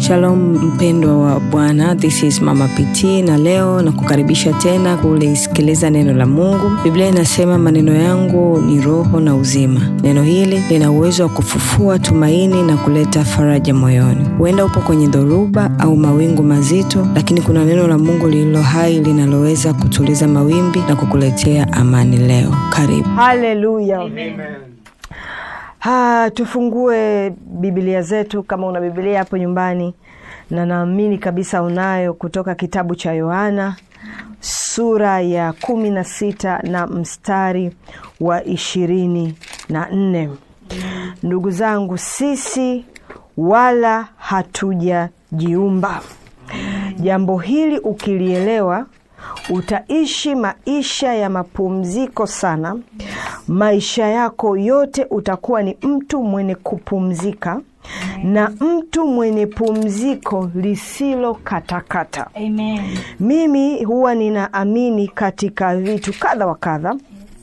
Shalom mpendwa wa Bwana, this is Mama PT na leo na kukaribisha tena kulisikiliza neno la Mungu. Biblia inasema maneno yangu ni roho na uzima. Neno hili lina uwezo wa kufufua tumaini na kuleta faraja moyoni. Huenda upo kwenye dhoruba au mawingu mazito, lakini kuna neno la Mungu lililo hai linaloweza kutuliza mawimbi na kukuletea amani leo. Karibu. haleluya ha, tufungue bibilia zetu kama una bibilia hapo nyumbani na naamini kabisa unayo kutoka kitabu cha yohana sura ya kumi na sita na mstari wa ishirini na nne ndugu zangu sisi wala hatujajiumba jambo hili ukilielewa utaishi maisha ya mapumziko sana maisha yako yote utakuwa ni mtu mwenye kupumzika na mtu mwenye pumziko lisilo katakata Amen. mimi huwa ninaamini katika vitu kadha wa kadha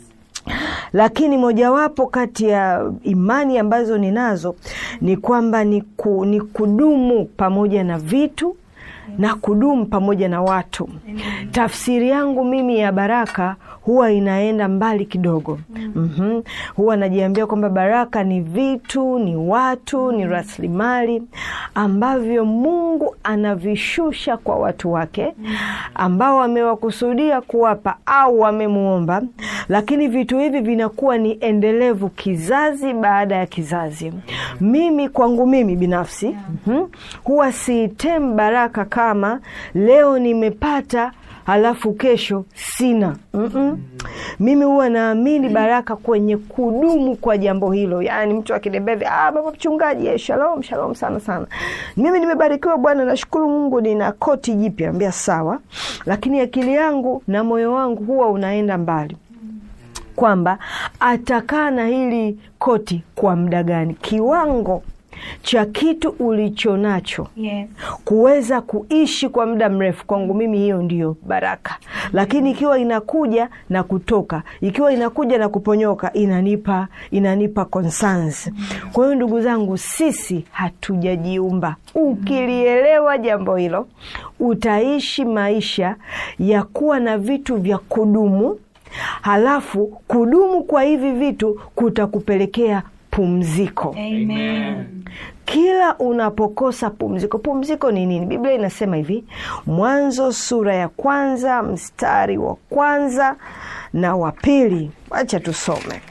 lakini mojawapo kati ya imani ambazo ninazo ni kwamba ni, ku, ni kudumu pamoja na vitu na kudumu pamoja na watu tafsiri yangu mimi ya baraka huwa inaenda mbali kidogo mm-hmm. huwa najiambia kwamba baraka ni vitu ni watu ni rasilimali ambavyo mungu anavishusha kwa watu wake ambao amewakusudia kuwapa au wamemwomba lakini vitu hivi vinakuwa ni endelevu kizazi baada ya kizazi mimi kwangu mimi binafsi mm-hmm. huwa siitem baraka kama leo nimepata halafu kesho sina Mm-mm. mimi huwa naamini baraka kwenye kudumu kwa jambo hilo yaani mtu akidembea ah, baba mchungaji eh, shalom shalom sana sana mimi nimebarikiwa bwana nashukuru mungu nina koti jipya ambia sawa lakini akili yangu na moyo wangu huwa unaenda mbali kwamba atakaa na hili koti kwa muda gani kiwango cha kitu ulicho nacho Yes. kuweza kuishi kwa muda mrefu kwangu mimi hiyo ndiyo baraka lakini ikiwa inakuja na kutoka ikiwa inakuja na kuponyoka inanipa inanipa concerns kwa hiyo ndugu zangu sisi hatujajiumba ukilielewa jambo hilo utaishi maisha ya kuwa na vitu vya kudumu halafu kudumu kwa hivi vitu kutakupelekea pumziko Amen. kila unapokosa pumziko pumziko ni nini biblia inasema hivi mwanzo sura ya kwanza mstari wa kwanza na wa pili wacha tusome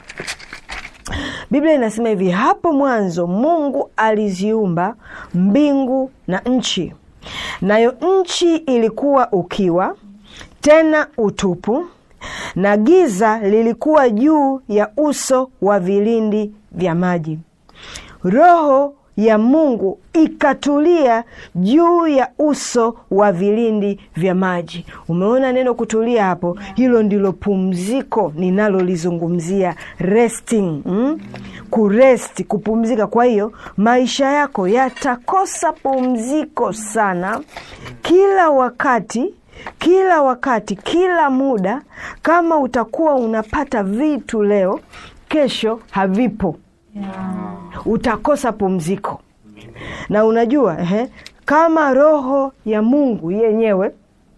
biblia inasema hivi hapo mwanzo mungu aliziumba mbingu na nchi nayo nchi ilikuwa ukiwa tena utupu na giza lilikuwa juu ya uso wa vilindi vya maji roho ya mungu ikatulia juu ya uso wa vilindi vya maji umeona neno kutulia hapo hilo ndilo pumziko ninalolizungumzia resting mm? kuresti kupumzika kwa hiyo maisha yako yatakosa pumziko sana kila wakati kila wakati kila muda kama utakuwa unapata vitu leo kesho havipo utakosa pumziko na unajua ehe, kama roho ya mungu yenyewe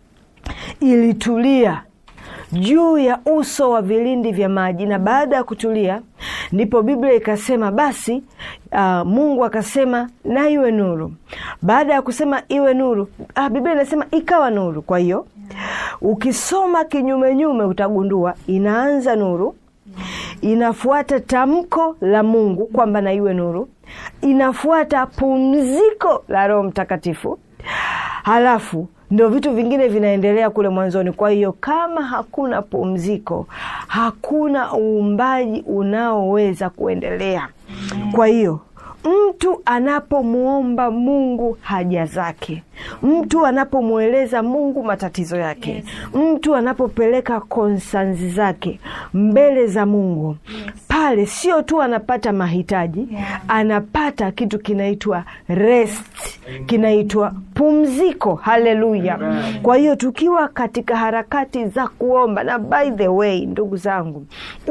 ilitulia juu ya uso wa vilindi vya maji na baada ya kutulia ndipo biblia ikasema basi uh, mungu akasema na iwe nuru baada ya kusema iwe nuru uh, biblia inasema ikawa nuru kwa hiyo ukisoma kinyumenyume utagundua inaanza nuru inafuata tamko la mungu kwamba na iwe nuru inafuata pumziko la roho mtakatifu halafu ndo vitu vingine vinaendelea kule mwanzoni kwa hiyo kama hakuna pumziko hakuna uumbaji unaoweza kuendelea kwa hiyo mtu anapomwomba mungu haja zake mtu anapomweleza mungu matatizo yake Yes. mtu anapopeleka konsanzi zake mbele za mungu pale sio tu anapata mahitaji Yeah. anapata kitu kinaitwa rest kinaitwa pumziko haleluya kwa hiyo tukiwa katika harakati za kuomba na by the way ndugu zangu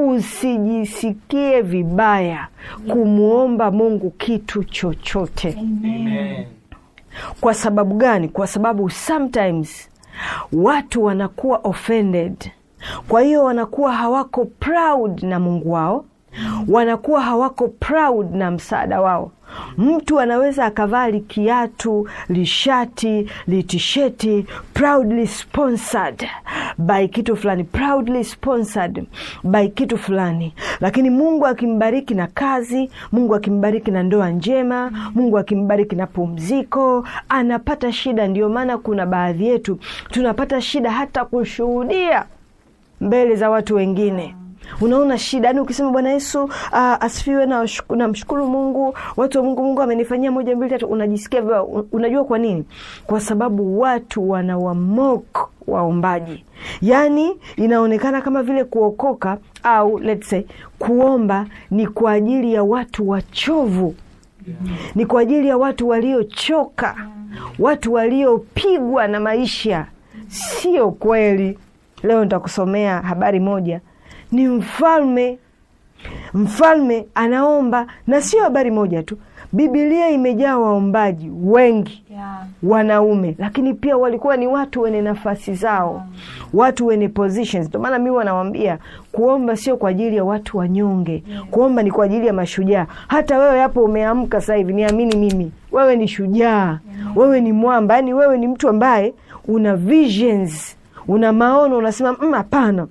usijisikie vibaya kumwomba mungu kitu chochote Amen. kwa sababu gani kwa sababu sometimes watu wanakuwa offended kwa hiyo wanakuwa hawako proud na mungu wao wanakuwa hawako proud na msaada wao mtu anaweza akavaa likiatu lishati litisheti proudly sponsored by kitu fulani proudly sponsored by kitu fulani lakini mungu akimbariki na kazi mungu akimbariki na ndoa njema mungu akimbariki na pumziko anapata shida ndio maana kuna baadhi yetu tunapata shida hata kushuhudia mbele za watu wengine unaona shida yani ukisema bwana yesu uh, asifiwe na washuku- namshukuru mungu watu wa mungu mungu amenifanyia moja mbili tatu unajisikia vibaya Un- unajua kwa nini kwa sababu watu wanawamok waombaji yaani inaonekana kama vile kuokoka au let's say kuomba ni kwa ajili ya watu wachovu ni kwa ajili ya watu waliochoka watu waliopigwa na maisha sio kweli leo nitakusomea habari moja ni mfalme mfalme anaomba na sio habari moja tu bibilia imejaa waombaji wengi Yeah. wanaume lakini pia walikuwa ni watu wenye nafasi zao watu wenye positions ndio maana mi wanawambia kuomba sio kwa ajili ya watu wanyonge kuomba ni kwa ajili ya mashujaa hata wewe hapo umeamka sasa hivi niamini mimi wewe ni shujaa wewe ni mwamba yaani wewe ni mtu ambaye una visions una maono unasema "Mm, hapana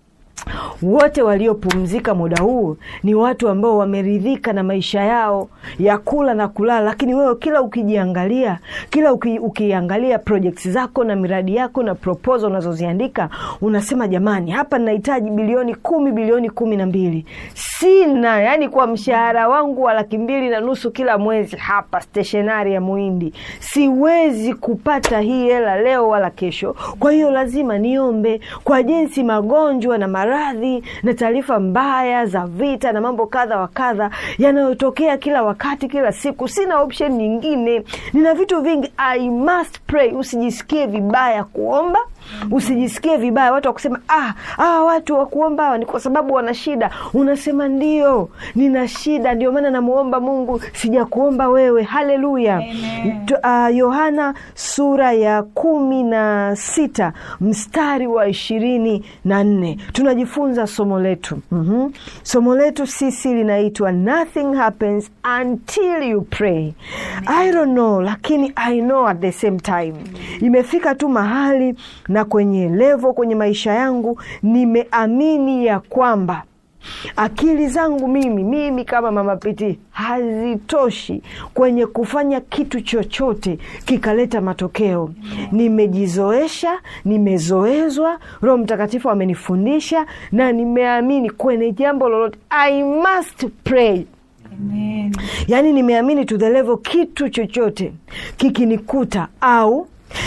wote waliopumzika muda huu ni watu ambao wameridhika na maisha yao ya kula na kulala lakini wewe kila ukijiangalia kila uki, ukiangalia projects zako na miradi yako na proposal unazoziandika unasema jamani hapa nahitaji bilioni kumi bilioni kumi na mbili sina yani kwa mshahara wangu wa laki mbili na nusu kila mwezi hapa steshonari ya muhindi siwezi kupata hii hela leo wala kesho kwa hiyo lazima niombe kwa jinsi magonjwa na maradhi na taarifa mbaya za vita na mambo kadha wa kadha yanayotokea kila wakati kila siku sina option nyingine nina vitu vingi i must pray usijisikie vibaya kuomba usijisikie vibaya watu wakusema ah, ah, watu wa kuomba hawa ni kwa sababu wana shida unasema ndio nina shida ndio maana namuomba mungu sijakuomba wewe haleluya Amen. Tu- ah, yohana sura ya kumi na sita mstari wa ishirini na nne tunajifunza somo letu mm-hmm. somo letu sisi linaitwa nothing happens until you pray i don't know lakini i know at the same time imefika tu mahali na kwenye levo kwenye maisha yangu nimeamini ya kwamba akili zangu mimi mimi kama mama piti hazitoshi kwenye kufanya kitu chochote kikaleta matokeo nimejizoesha nimezoezwa roho mtakatifu amenifundisha na nimeamini kwenye jambo lolote i must pray Amen. yaani nimeamini to the level kitu chochote kikinikuta au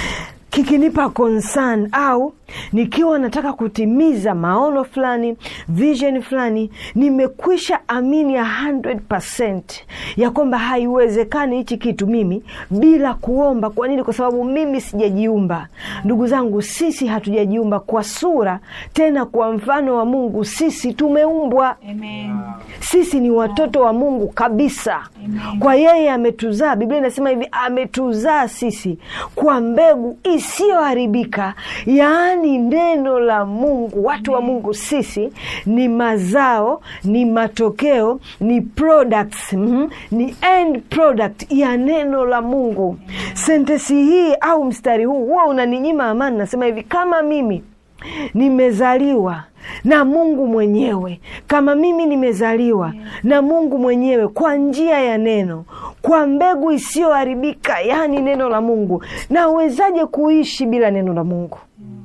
kikinipa concern au nikiwa nataka kutimiza maono fulani vision fulani nimekwisha amini ya 100 ya kwamba haiwezekani hichi kitu mimi bila kuomba kwa nini kwa sababu mimi sijajiumba ndugu zangu sisi hatujajiumba kwa sura tena kwa mfano wa mungu sisi tumeumbwa Amen. sisi ni watoto wa mungu kabisa Amen. kwa yeye ametuzaa biblia inasema hivi ametuzaa sisi kwa mbegu isiyoharibika yaani neno la mungu watu wa mungu sisi ni mazao ni matokeo ni products mm, ni end product ya neno la mungu sentesi hii au mstari huu huwa unaninyima amani nasema hivi kama mimi nimezaliwa na mungu mwenyewe kama mimi nimezaliwa na mungu mwenyewe kwa njia ya neno kwa mbegu isiyoharibika yaani neno la mungu nawezaje kuishi bila neno la mungu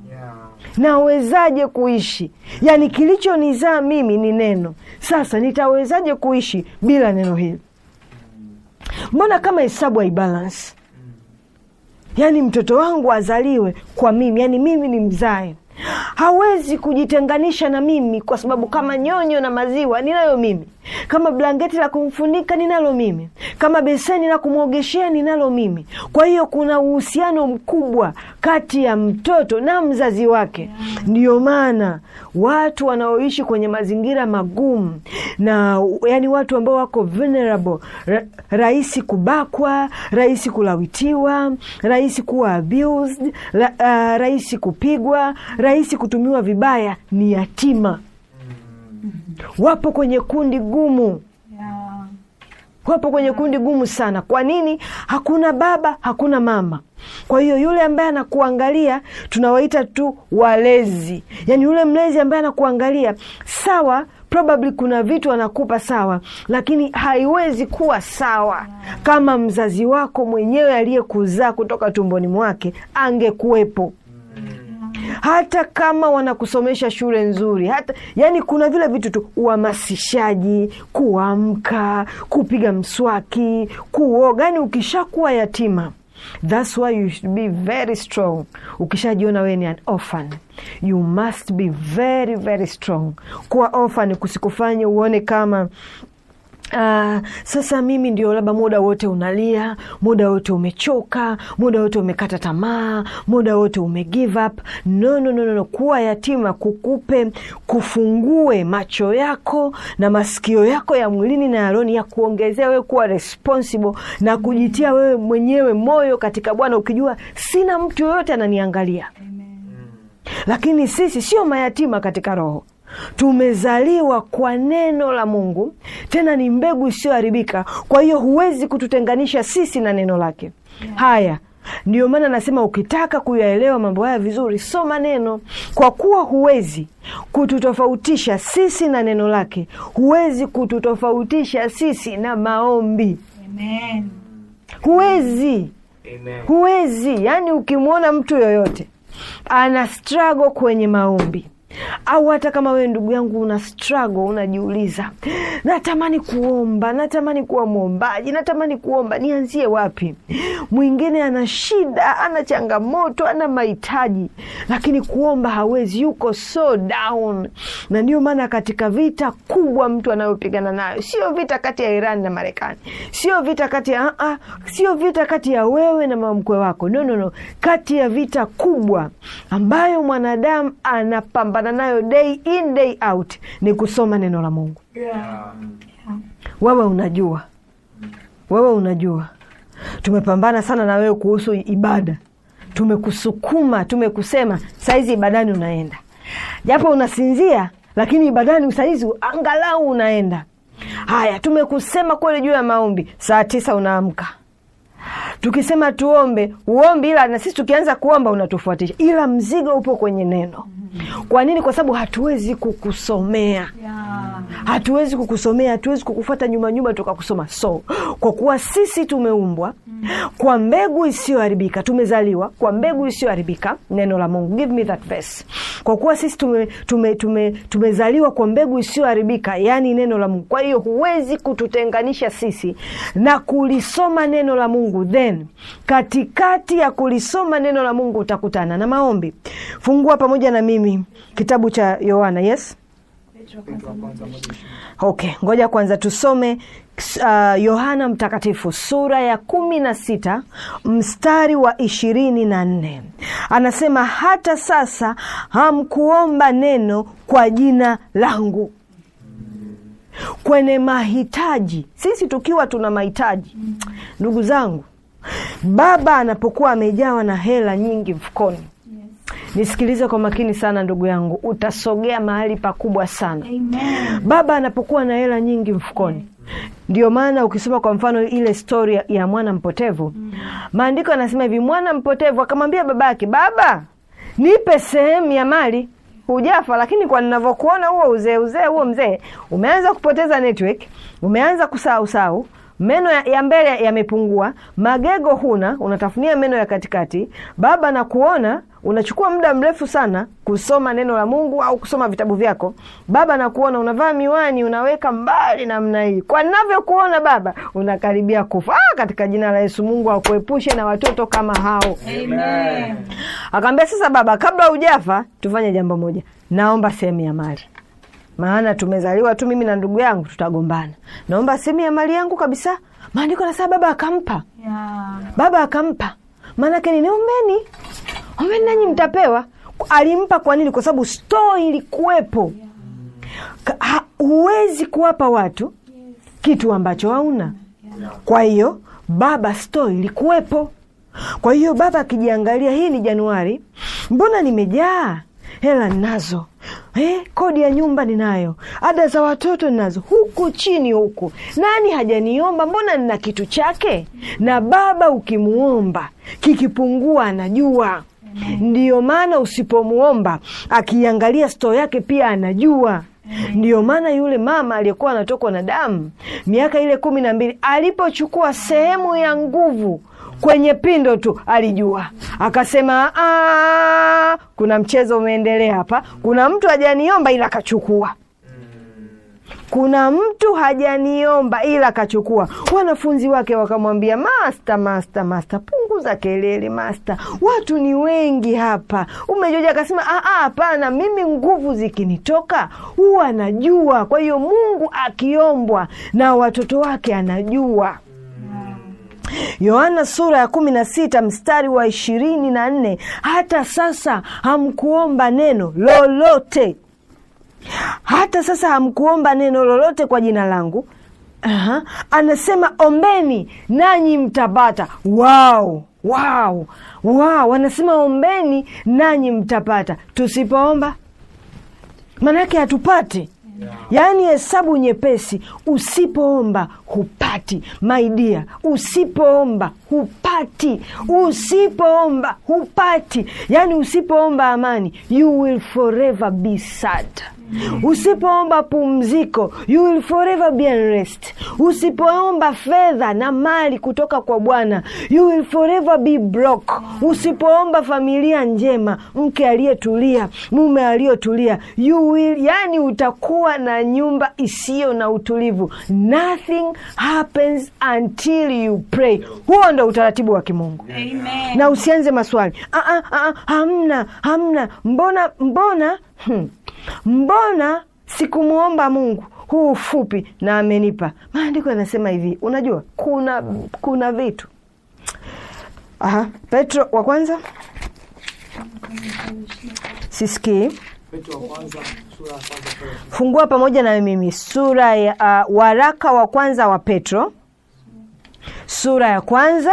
nawezaje kuishi yaani kilichonizaa mimi ni neno sasa nitawezaje kuishi bila neno hili mbona kama hesabu haibalance yaani mtoto wangu azaliwe kwa mimi yaani mimi ni mzae hawezi kujitenganisha na mimi kwa sababu kama nyonyo na maziwa ninayo mimi kama blanketi la kumfunika ninalo mimi, kama beseni la kumwogeshea ninalo mimi. Kwa hiyo kuna uhusiano mkubwa kati ya mtoto na mzazi wake. Ndiyo maana watu wanaoishi kwenye mazingira magumu na yani watu ambao wako vulnerable, ra rahisi kubakwa, rahisi kulawitiwa, rahisi kuwa abused, ra uh, rahisi kupigwa, rahisi kutumiwa vibaya, ni yatima wapo kwenye kundi gumu Yeah. wapo kwenye kundi gumu sana. Kwa nini? Hakuna baba, hakuna mama. Kwa hiyo yule ambaye anakuangalia tunawaita tu walezi, yaani yule mlezi ambaye anakuangalia sawa, probably kuna vitu anakupa sawa, lakini haiwezi kuwa sawa kama mzazi wako mwenyewe aliyekuzaa kutoka tumboni mwake angekuwepo hata kama wanakusomesha shule nzuri, hata yani, kuna vile vitu tu, uhamasishaji, kuamka, kupiga mswaki, kuoga. Yani ukishakuwa yatima, that's why you should be very strong. Ukishajiona wewe ni an orphan, you must be very very strong. Kuwa orphan kusikufanye uone kama Uh, sasa mimi ndio labda muda wote unalia, muda wote umechoka, muda wote umekata tamaa, muda wote ume give up. No, no, no, no, no. Kuwa yatima kukupe kufungue macho yako na masikio yako ya mwilini na ya rohoni ya kuongezea wewe kuwa responsible na kujitia wewe mwenyewe moyo katika Bwana, ukijua sina mtu yoyote ananiangalia. Lakini sisi sio mayatima katika roho tumezaliwa kwa neno la Mungu, tena ni mbegu isiyoharibika. Kwa hiyo huwezi kututenganisha sisi na neno lake. Haya, ndio maana nasema ukitaka kuyaelewa mambo haya vizuri, soma neno, kwa kuwa huwezi kututofautisha sisi na neno lake, huwezi kututofautisha sisi na maombi, Amen. huwezi Amen. huwezi. Yani ukimwona mtu yoyote ana struggle kwenye maombi au hata kama wewe ndugu yangu una struggle, unajiuliza, natamani kuomba, natamani kuwa mwombaji, natamani kuomba, nianzie wapi? Mwingine ana shida, ana changamoto, ana mahitaji, lakini kuomba hawezi, yuko so down. Na ndio maana katika vita kubwa mtu anayopigana nayo sio vita kati ya Iran na Marekani, sio vita kati ya uh, sio vita kati ya wewe na mamkwe wako, no, no, no, kati ya vita kubwa ambayo mwanadamu anapambana nayo day in day out ni kusoma neno la Mungu. Yeah. Wewe unajua, wewe unajua, tumepambana sana na wewe kuhusu ibada, tumekusukuma, tumekusema saizi ibadani unaenda, japo unasinzia, lakini ibadani saizi angalau unaenda. Haya, tumekusema kweli juu ya maombi, saa tisa unaamka tukisema tuombe uombi, ila na sisi tukianza kuomba unatufuatisha, ila mzigo upo kwenye neno. Kwa nini? Kwa sababu hatuwezi kukusomea Yeah. hatuwezi kukusomea, hatuwezi kukufuata nyuma nyuma tukakusoma. So kwa kuwa sisi tumeumbwa kwa mbegu isiyoharibika, tumezaliwa kwa mbegu isiyoharibika, neno la Mungu. Give me that verse. Kwa kuwa sisi tume, tume, tume, tumezaliwa kwa mbegu isiyoharibika, yaani neno la Mungu. Kwa hiyo huwezi kututenganisha sisi na kulisoma neno la Mungu, then katikati ya kulisoma neno la Mungu utakutana na maombi. Fungua pamoja na mimi kitabu cha Yohana. Yes. Petro kwanza moja. Okay, ngoja kwanza tusome uh, Yohana Mtakatifu sura ya kumi na sita mstari wa ishirini na nne anasema, hata sasa hamkuomba neno kwa jina langu. Kwenye mahitaji, sisi tukiwa tuna mahitaji, ndugu zangu, baba anapokuwa amejawa na hela nyingi mfukoni, Yes. nisikilize kwa makini sana ndugu yangu, utasogea mahali pakubwa sana. Amen. Baba anapokuwa na hela nyingi mfukoni, ndio maana ukisoma kwa mfano ile stori ya- ya mwana mpotevu, maandiko yanasema hivi, mwana mpotevu akamwambia babake, baba, nipe sehemu ya mali. Hujafa, lakini kwa ninavyokuona huo uzee uzee huo mzee umeanza kupoteza network, umeanza kusausau meno ya, ya mbele yamepungua, magego huna, unatafunia meno ya katikati. Baba na kuona unachukua muda mrefu sana kusoma neno la Mungu au kusoma vitabu vyako. Baba na kuona unavaa miwani, unaweka mbali namna hii. Kwa ninavyokuona baba, unakaribia kufa. Ah, katika jina la Yesu, Mungu akuepushe na watoto kama hao. Amen. Akaambia, sasa baba, kabla hujafa tufanye jambo moja, naomba sehemu ya mali. maana tumezaliwa tu mimi na ndugu yangu tutagombana naomba sehemu ya mali yangu kabisa maandiko nasema baba akampa Yeah. baba akampa maanake nini ombeni ombeni nanyi mtapewa alimpa kwa nini kwa sababu stoo ilikuwepo Ka- ha- huwezi kuwapa watu kitu ambacho hauna kwa hiyo baba stoo ilikuwepo kwa hiyo baba akijiangalia hii ni januari mbona nimejaa hela ninazo eh, kodi ya nyumba ninayo ada za watoto ninazo huku chini huku nani hajaniomba mbona nina kitu chake na baba ukimuomba kikipungua anajua ndiyo maana usipomuomba akiangalia stoo yake pia anajua ndiyo maana yule mama aliyekuwa anatokwa na damu miaka ile kumi na mbili alipochukua sehemu ya nguvu kwenye pindo tu alijua akasema "Ah, kuna mchezo umeendelea hapa kuna mtu hajaniomba ila akachukua kuna mtu hajaniomba ila akachukua. Wanafunzi wake wakamwambia, masta, masta, masta, punguza kelele masta, watu ni wengi hapa. Umejoja? Akasema "Ah, ah, hapana, mimi nguvu zikinitoka huwa najua. Kwa hiyo Mungu akiombwa na watoto wake anajua. Yohana sura ya kumi na sita mstari wa ishirini na nne hata sasa hamkuomba neno lolote hata sasa hamkuomba neno lolote kwa jina langu. Aha. Anasema ombeni nanyi mtapata. Wow, wow, wow. Anasema ombeni nanyi mtapata. Tusipoomba maanake hatupati. Yaani hesabu nyepesi, usipoomba hupati. Maidia, usipoomba hupati, usipoomba hupati. Yaani usipoomba amani, you will forever be sad. Usipoomba pumziko, you will forever be unrest. Usipoomba fedha na mali kutoka kwa Bwana, you will forever be broke. Usipoomba familia njema, mke aliyetulia, mume aliyotulia, you will, yani utakuwa na nyumba isiyo na utulivu. Nothing happens until you pray. Huo ndo utaratibu wa kimungu Amen. na usianze maswali ah, ah, ah, hamna hamna mbona mbona hmm. mbona sikumwomba mungu huu ufupi na amenipa maandiko yanasema hivi unajua kuna kuna vitu Aha. petro wa kwanza sisikii Petro wa kwanza sura ya kwanza sura ya fungua pamoja na mimi sura ya uh, waraka wa kwanza wa petro sura ya kwanza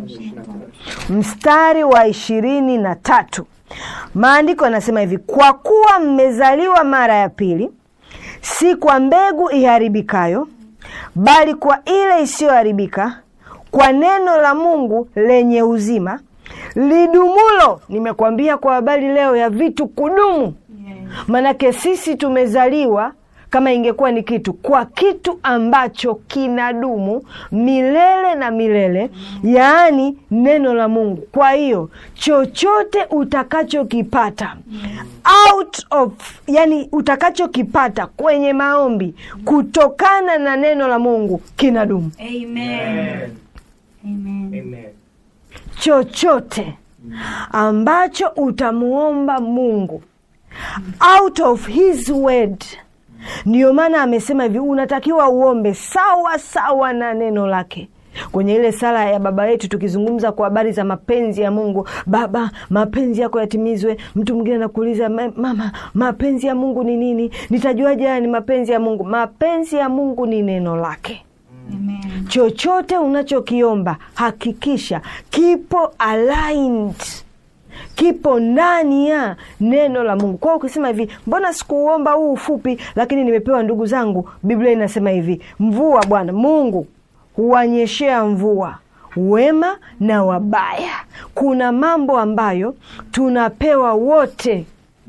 mstari wa ishirini na tatu maandiko yanasema hivi kwa kuwa mmezaliwa mara ya pili si kwa mbegu iharibikayo bali kwa ile isiyoharibika kwa neno la mungu lenye uzima lidumulo nimekuambia kwa habari leo ya vitu kudumu manake sisi tumezaliwa kama ingekuwa ni kitu kwa kitu ambacho kinadumu milele na milele yaani neno la mungu kwa hiyo chochote utakachokipata out of yani utakachokipata kwenye maombi kutokana na neno la mungu kinadumu Amen. Amen. Amen. chochote ambacho utamuomba mungu out of his word ndiyo maana amesema hivi unatakiwa uombe sawa sawa na neno lake kwenye ile sala ya baba yetu tukizungumza kwa habari za mapenzi ya mungu baba mapenzi yako yatimizwe mtu mwingine anakuuliza "Ma- mama mapenzi ya mungu ni nini nitajuaje haya ni mapenzi ya mungu mapenzi ya mungu ni neno lake Amen. chochote unachokiomba hakikisha kipo aligned kipo ndani ya neno la mungu kwao ukisema hivi mbona sikuuomba huu ufupi lakini nimepewa ndugu zangu biblia inasema hivi mvua bwana mungu huwanyeshea mvua wema na wabaya kuna mambo ambayo tunapewa wote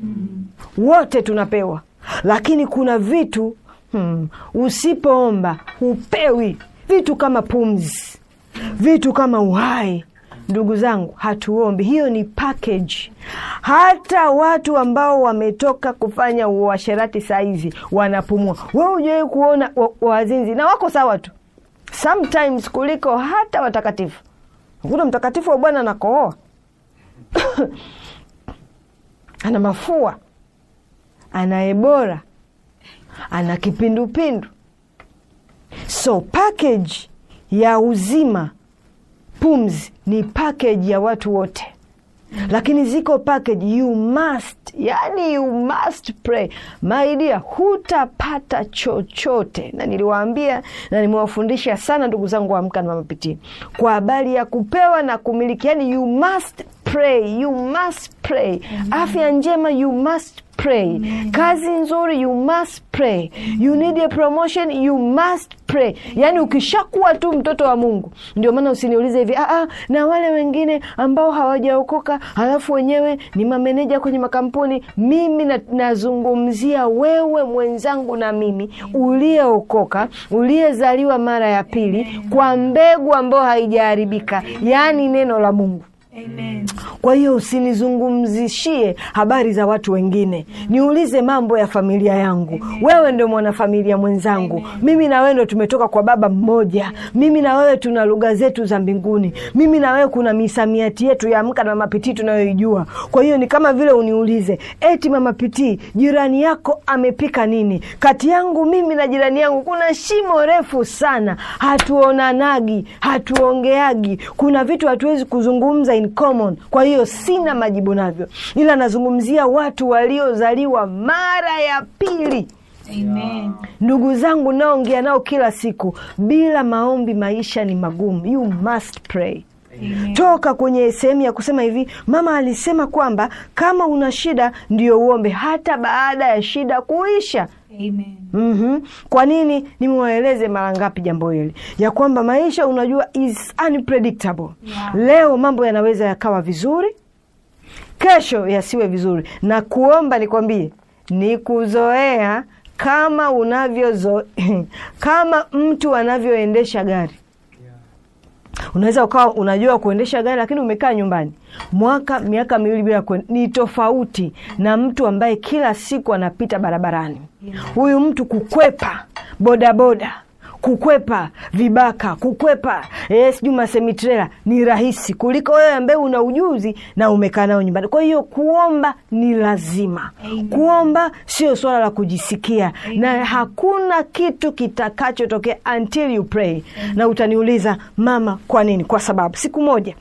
wote tunapewa lakini kuna vitu hmm, usipoomba hupewi vitu kama pumzi vitu kama uhai ndugu zangu hatuombi hiyo ni package hata watu ambao wametoka kufanya uasherati saizi wanapumua we ujawai kuona wa- wazinzi na wako sawa tu sometimes kuliko hata watakatifu kuna mtakatifu wa bwana anakohoa ana mafua ana ebora ana kipindupindu so package ya uzima pumzi ni package ya watu wote lakini ziko package you must yani you must pray my dear hutapata chochote na niliwaambia na nimewafundisha sana ndugu zangu wa amka na mamapitii kwa habari ya kupewa na kumiliki yani you must pray you must pray afya njema you must pray kazi nzuri you must pray you need a promotion you must pray yaani ukishakuwa tu mtoto wa mungu ndio maana usiniulize hivi Aa, na wale wengine ambao hawajaokoka halafu wenyewe ni mameneja kwenye makampuni mimi na- nazungumzia wewe mwenzangu na mimi uliyeokoka uliyezaliwa mara ya pili kwa mbegu ambayo haijaharibika yaani neno la mungu Amen. kwa hiyo usinizungumzishie habari za watu wengine niulize mambo ya familia yangu wewe ndio mwanafamilia mwenzangu mimi na wewe ndo tumetoka kwa baba mmoja mimi na wewe tuna lugha zetu za mbinguni mimi na wewe kuna misamiati yetu ya amka na mapitii tunayoijua kwa hiyo ni kama vile uniulize eti mama pitii jirani yako amepika nini kati yangu mimi na jirani yangu kuna shimo refu sana hatuonanagi hatuongeagi kuna vitu hatuwezi kuzungumza in common kwa hiyo sina majibu navyo ila nazungumzia watu waliozaliwa mara ya pili Amen. ndugu zangu naongea nao kila siku bila maombi maisha ni magumu you must pray Amen. toka kwenye sehemu ya kusema hivi mama alisema kwamba kama una shida ndio uombe hata baada ya shida kuisha Amen. mm kwa nini nimewaeleze mara ngapi jambo hili ya kwamba maisha unajua is unpredictable Yeah. leo mambo yanaweza yakawa vizuri kesho yasiwe vizuri na kuomba nikwambie ni kuzoea kama unavyozo kama mtu anavyoendesha gari unaweza ukawa unajua kuendesha gari lakini umekaa nyumbani mwaka miaka miwili bila kuen... ni tofauti na mtu ambaye kila siku anapita barabarani huyu mtu kukwepa bodaboda kukwepa vibaka kukwepa eh, sijui masemitrela ni rahisi kuliko wewe ambaye una ujuzi na umekaa nao nyumbani kwa hiyo kuomba ni lazima Amen. kuomba sio swala la kujisikia na hakuna kitu kitakachotokea until you pray na utaniuliza mama kwa nini kwa sababu siku moja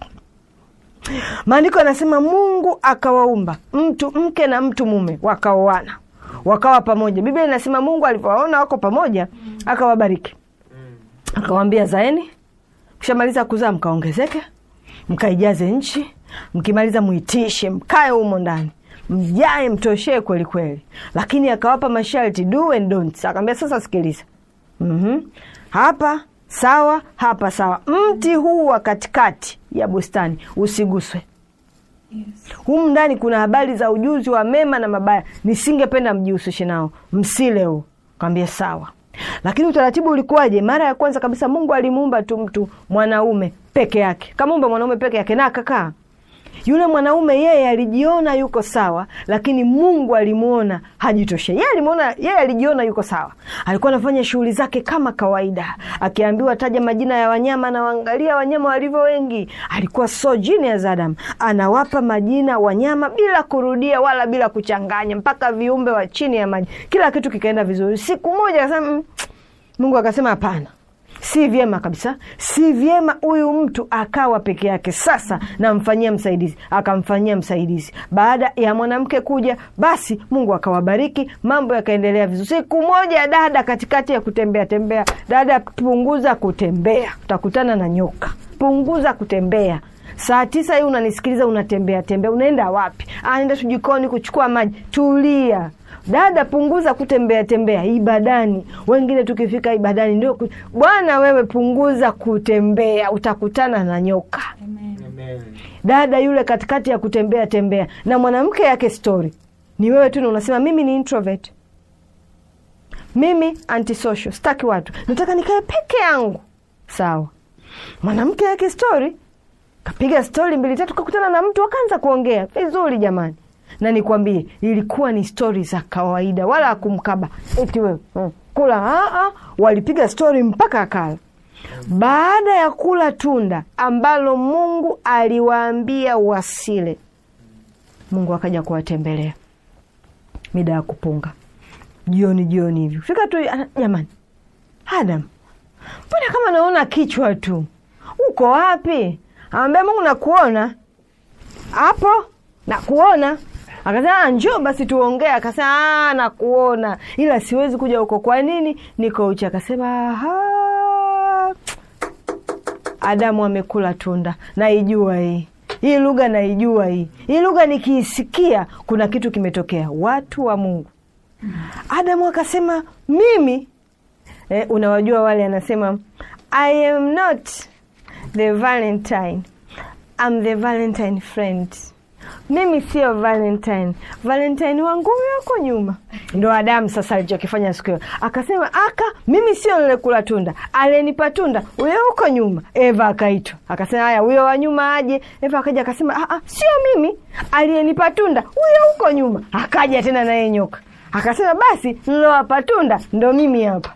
maandiko yanasema mungu akawaumba mtu mke na mtu mume wakaoana wakawa pamoja biblia inasema mungu alivyowaona wako pamoja akawabariki akawambia zaeni mkishamaliza kuzaa mkaongezeke mkaijaze nchi mkimaliza muitishe mkae humo ndani mjae mtoshee kweli kweli lakini akawapa masharti do and don'ts akaambia sasa sikiliza mm hapa sawa hapa sawa mti huu wa katikati ya bustani usiguswe Yes. humu ndani kuna habari za ujuzi wa mema na mabaya nisingependa mjihusishe nao msile huu kawambia sawa lakini utaratibu ulikuwaje mara ya kwanza kabisa mungu alimuumba tu mtu mwanaume peke yake kamuumba mwanaume peke yake na akakaa yule mwanaume yeye alijiona yuko sawa lakini mungu alimuona hajitoshe yeye alimuona yeye alijiona yuko sawa alikuwa anafanya shughuli zake kama kawaida akiambiwa taja majina ya wanyama na waangalia wanyama walivyo wengi alikuwa so genius adam anawapa majina wanyama bila kurudia wala bila kuchanganya mpaka viumbe wa chini ya maji kila kitu kikaenda vizuri siku moja akasema "Mm, mungu akasema hapana si vyema kabisa si vyema huyu mtu akawa peke yake sasa namfanyia msaidizi akamfanyia msaidizi baada ya mwanamke kuja basi mungu akawabariki mambo yakaendelea vizuri siku moja dada katikati ya kutembea tembea dada punguza kutembea utakutana na nyoka punguza kutembea saa tisa hii unanisikiliza unatembea tembea unaenda wapi anaenda tu jikoni kuchukua maji tulia dada punguza kutembea tembea ibadani wengine tukifika ibadani ndio ku- bwana wewe punguza kutembea utakutana na nyoka Amen. Amen. dada yule katikati ya kutembea tembea na mwanamke yake story ni wewe tu na unasema mimi ni introvert mimi antisocial sitaki watu nataka nikae peke yangu sawa mwanamke yake story kapiga stori mbili tatu kakutana na mtu akaanza kuongea vizuri jamani na nikwambie ilikuwa ni stori za kawaida wala akumkaba eti wewe mm, kula ah, ah, walipiga stori mpaka akala baada ya kula tunda ambalo mungu aliwaambia wasile mungu akaja kuwatembelea mida ya kupunga jioni jioni hivi fika tu ana- jamani adam mbona kama naona kichwa tu uko wapi amwambia mungu nakuona hapo nakuona akasema "Ah, njoo basi tuongee akasema "Ah, nakuona ila siwezi kuja huko kwa nini niko uchi akasema "Aha, adamu amekula tunda naijua hii hii lugha naijua hii hii lugha nikiisikia kuna kitu kimetokea watu wa mungu adamu akasema mimi eh, unawajua wale anasema i am not the valentine I'm the valentine friend mimi sio valentine valentine wangu yuko nyuma ndo adamu sasa alichokifanya siku hiyo akasema aka mimi sio nilikula tunda alenipa tunda huyo huko nyuma eva akaitwa akasema haya huyo wa nyuma aje eva akaja akasema "Ah, ah, sio mimi aliyenipa tunda huyo huko nyuma akaja tena naye nyoka akasema basi nilowapa tunda ndo mimi hapa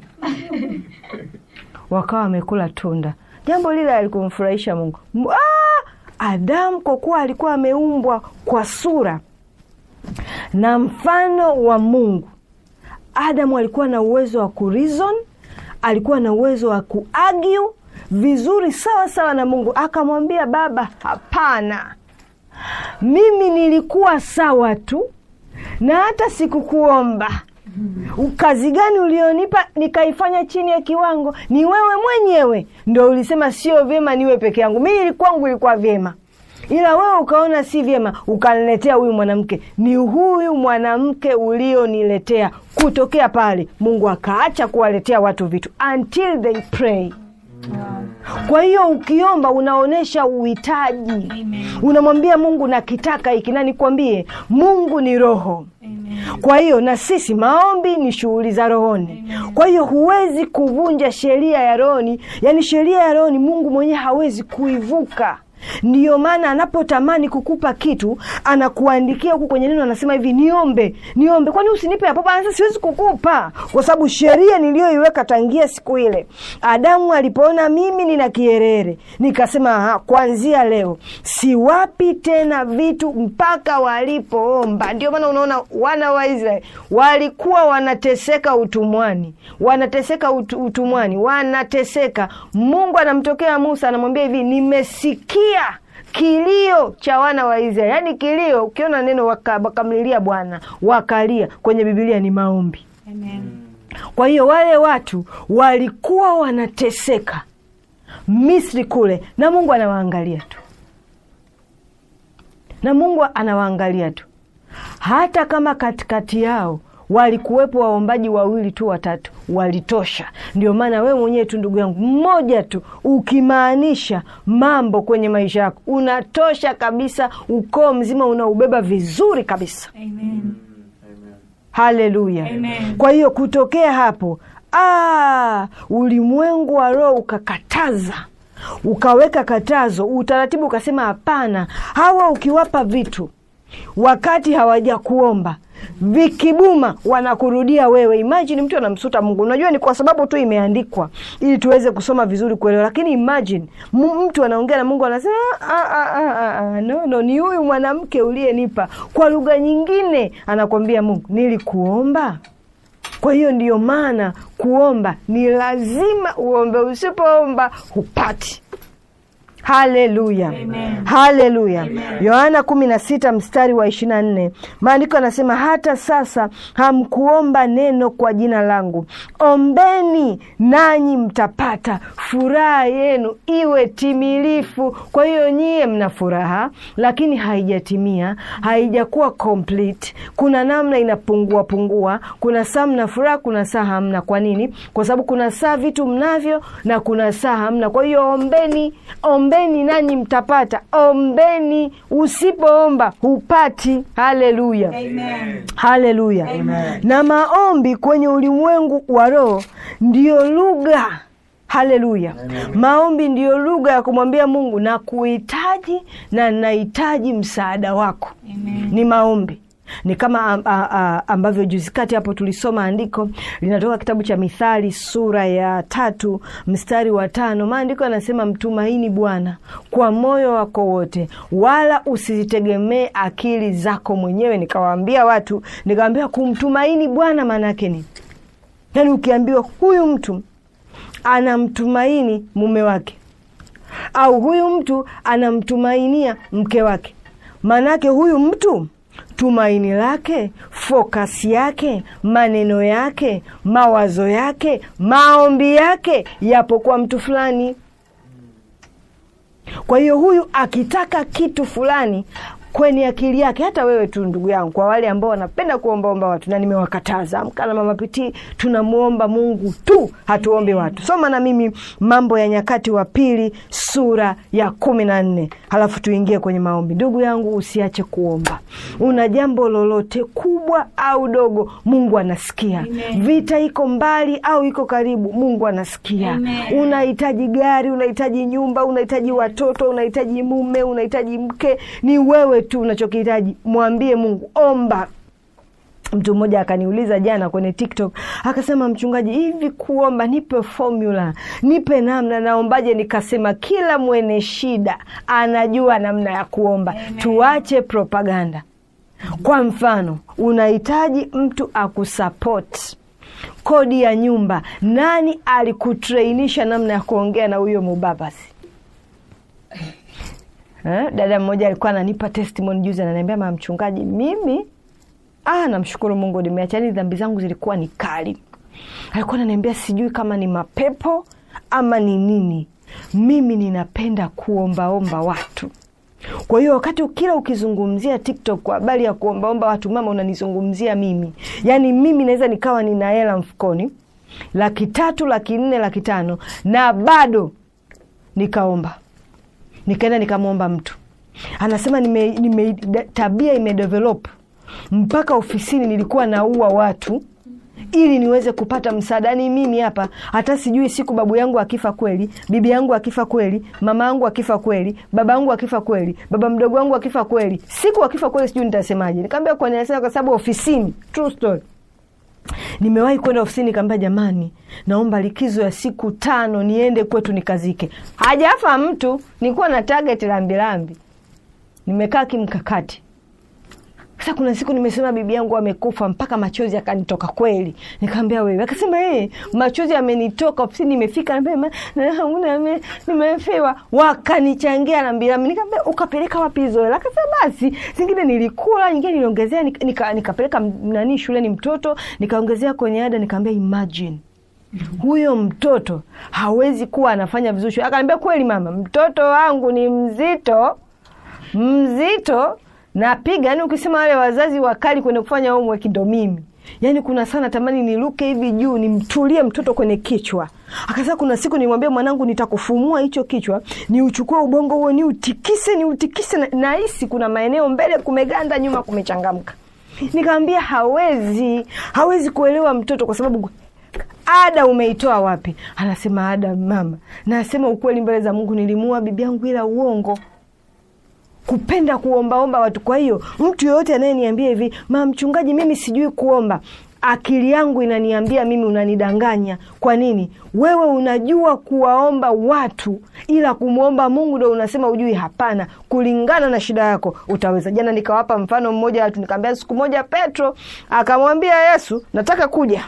wakawa wamekula tunda jambo lile alikumfurahisha mungu M- ah! adamu kwa kuwa alikuwa ameumbwa kwa sura na mfano wa mungu adamu alikuwa na uwezo wa kurizon alikuwa na uwezo wa kuagiu vizuri sawa sawa na mungu akamwambia baba hapana mimi nilikuwa sawa tu na hata sikukuomba kazi gani ulionipa nikaifanya chini ya kiwango ni wewe mwenyewe ndo ulisema sio vyema niwe peke yangu mimi kwangu ilikuwa vyema ila wewe ukaona si vyema ukaniletea huyu mwanamke ni huyu mwanamke ulioniletea kutokea pale mungu akaacha kuwaletea watu vitu until they pray kwa hiyo ukiomba unaonyesha uhitaji Amen. unamwambia mungu nakitaka hiki na nikwambie mungu ni roho Amen. kwa hiyo na sisi maombi ni shughuli za rohoni kwa hiyo huwezi kuvunja sheria ya rohoni yaani sheria ya rohoni mungu mwenyewe hawezi kuivuka ndiyo maana anapotamani kukupa kitu anakuandikia huku kwenye neno anasema hivi niombe niombe kwani usinipe hapo anasema siwezi kukupa kwa sababu sheria niliyoiweka tangia siku ile adamu alipoona mimi nina kierere nikasema "Aha, kuanzia leo siwapi tena vitu mpaka walipoomba ndio maana unaona wana wa israeli walikuwa wanateseka utumwani wanateseka utu, utumwani wanateseka mungu anamtokea musa anamwambia hivi nimesikia kilio cha wana wa israeli yaani kilio ukiona neno waka- wakamlilia bwana wakalia kwenye bibilia ni maombi Amen. kwa hiyo wale watu walikuwa wanateseka misri kule na mungu anawaangalia tu na mungu anawaangalia tu hata kama katikati yao walikuwepo waombaji wawili tu watatu walitosha ndio maana wewe mwenyewe tu ndugu yangu mmoja tu ukimaanisha mambo kwenye maisha yako unatosha kabisa ukoo mzima unaubeba vizuri kabisa Amen. haleluya Amen. kwa hiyo kutokea hapo ah, ulimwengu wa roho ukakataza ukaweka katazo utaratibu ukasema hapana hawa ukiwapa vitu wakati hawaja kuomba vikibuma wanakurudia wewe imagine mtu anamsuta mungu unajua ni kwa sababu tu imeandikwa ili tuweze kusoma vizuri kuelewa lakini imagine m- mtu anaongea na mungu anasema "Ah, ah, ah, ah, ah, no, no ni huyu mwanamke uliyenipa kwa lugha nyingine anakwambia mungu nilikuomba kwa hiyo ndiyo maana kuomba ni lazima uombe usipoomba hupati haleluya Amen. haleluya yohana kumi na sita mstari wa ishiri na nne maandiko anasema hata sasa hamkuomba neno kwa jina langu ombeni nanyi mtapata furaha yenu iwe timilifu kwa hiyo nyie mna furaha lakini haijatimia haijakuwa complete kuna namna inapungua pungua kuna saa mna furaha kuna saa hamna kwa nini kwa sababu kuna saa vitu mnavyo na kuna saa hamna kwa hiyo ombeni ombeni nanyi mtapata ombeni usipoomba hupati haleluya Amen. haleluya na maombi kwenye ulimwengu wa roho ndiyo lugha haleluya maombi ndiyo lugha ya kumwambia mungu na kuhitaji na nahitaji msaada wako Amen. ni maombi ni kama a, a, a, ambavyo juzi kati hapo tulisoma andiko linatoka kitabu cha Mithali sura ya tatu mstari wa tano. Maandiko yanasema mtumaini Bwana kwa moyo wako wote, wala usizitegemee akili zako mwenyewe. Nikawaambia watu, nikawaambia kumtumaini Bwana maana yake ni yaani, ukiambiwa huyu mtu anamtumaini mume wake au huyu mtu anamtumainia mke wake, maanake huyu mtu tumaini lake, fokasi yake, maneno yake, mawazo yake, maombi yake yapo kwa mtu fulani. Kwa hiyo huyu akitaka kitu fulani kwenye akili yake, hata wewe tu ndugu yangu, kwa wale ambao wanapenda kuombaomba watu, na nimewakataza Amka na Mama Pitii, tunamwomba Mungu tu, hatuombe watu. Soma na mimi Mambo ya Nyakati wa Pili sura ya kumi na nne halafu tuingie kwenye maombi. Ndugu yangu, usiache kuomba. Una jambo lolote kubwa au dogo, Mungu anasikia. Amen. Vita iko mbali au iko karibu, Mungu anasikia. Amen. Unahitaji gari, unahitaji nyumba, unahitaji watoto, unahitaji mume, unahitaji mke, ni wewe tu unachokihitaji. Mwambie Mungu, omba. Mtu mmoja akaniuliza jana kwenye TikTok akasema, mchungaji, hivi kuomba, nipe formula, nipe namna, naombaje? Nikasema kila mwene shida anajua namna ya kuomba. Tuache propaganda. Kwa mfano, unahitaji mtu akusapoti kodi ya nyumba, nani alikutrainisha namna ya kuongea na huyo mubabasi? Eh, dada mmoja alikuwa ananipa testimony juzi, ananiambia mama mchungaji, mimi ah, namshukuru Mungu nimeacha, yani dhambi zangu zilikuwa ni kali. Alikuwa ananiambia sijui kama ni mapepo ama ni nini, mimi ninapenda kuombaomba watu. Kwa hiyo wakati kila ukizungumzia TikTok kwa habari ya kuombaomba watu, mama, unanizungumzia mimi. Yaani mimi naweza nikawa nina hela mfukoni laki tatu, laki nne, laki tano na bado nikaomba nikaenda nikamwomba mtu anasema nime, nime, da- tabia imedevelop mpaka ofisini nilikuwa naua watu ili niweze kupata msaada. Ni mimi hapa, hata sijui siku babu yangu akifa kweli, bibi yangu akifa kweli, mama yangu akifa kweli, baba yangu akifa kweli, baba mdogo wangu akifa kweli, siku akifa kweli, sijui nitasemaje. Nikaambia kwa nini? Anasema kwa sababu ofisini, true story nimewahi kwenda ofisini nikaambia, jamani, naomba likizo ya siku tano niende kwetu nikazike. Hajafa mtu, nilikuwa na target lambilambi, nimekaa kimkakati. Sasa kuna siku nimesema bibi yangu amekufa, mpaka machozi akanitoka kweli. Nikaambia wewe, akasema eh, machozi amenitoka ofisini, nimefika mapema na nime- nimefiwa, wakanichangia lambilambi. Nikaambia ukapeleka wapi hizo hela? Akasema basi zingine nilikula, nyingine niliongezea, nika- nika- nikapeleka nani shuleni mtoto, nikaongezea kwenye ada. Nikaambia imagine huyo mtoto hawezi kuwa anafanya vizuri shule. Akaniambia kweli mama, mtoto wangu ni mzito mzito, napiga. Yani ukisema wale wazazi wakali kwenye kufanya homework ndo mimi. Yani kuna sana tamani niruke hivi juu nimtulie mtoto kwenye kichwa. Akasema kuna siku nimwambia mwanangu, nitakufumua hicho kichwa, ni uchukue ubongo huo, ni utikise, ni utikise, na- nahisi kuna maeneo mbele kumeganda, nyuma kumechangamka. Nikamwambia hawezi, hawezi kuelewa mtoto kwa sababu ada umeitoa wapi? Anasema ada mama, nasema ukweli mbele za Mungu, nilimuua bibi yangu ila uongo kupenda kuombaomba watu. Kwa hiyo mtu yoyote anayeniambia hivi, mama mchungaji, mimi sijui kuomba, akili yangu inaniambia mimi unanidanganya. Kwa nini? Wewe unajua kuwaomba watu, ila kumwomba Mungu ndo unasema ujui. Hapana, kulingana na shida yako utaweza. Jana nikawapa mfano mmoja watu, nikamwambia siku moja Petro akamwambia Yesu, nataka kuja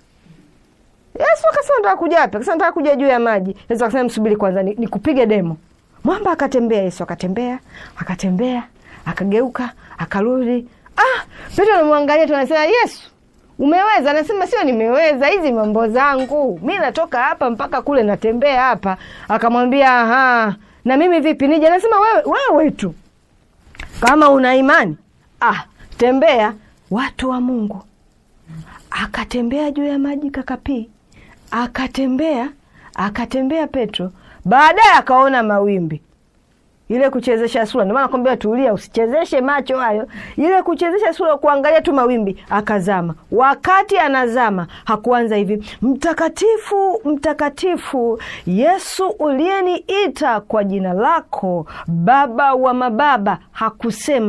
Yesu akasema nataka kuja wapi? Akasema nataka kuja juu ya maji. Yesu akasema msubiri kwanza ni- nikupige demo. Mwamba akatembea, Yesu akatembea, akatembea, akageuka, akarudi. Ah, Petro anamwangalia tu anasema Yesu, umeweza? Anasema sio nimeweza, hizi mambo zangu. Mi natoka hapa mpaka kule natembea hapa. Akamwambia, aha, na mimi vipi nije? Anasema wewe wewe tu. Kama una imani, ah, tembea watu wa Mungu akatembea juu ya maji kakapii, akatembea akatembea Petro. Baadaye akaona mawimbi, ile kuchezesha sura. Ndio maana nakwambia tulia, usichezeshe macho hayo. Ile kuchezesha sura, kuangalia tu mawimbi, akazama. Wakati anazama, hakuanza hivi, mtakatifu, mtakatifu Yesu uliyeniita kwa jina lako, Baba wa mababa. Hakusema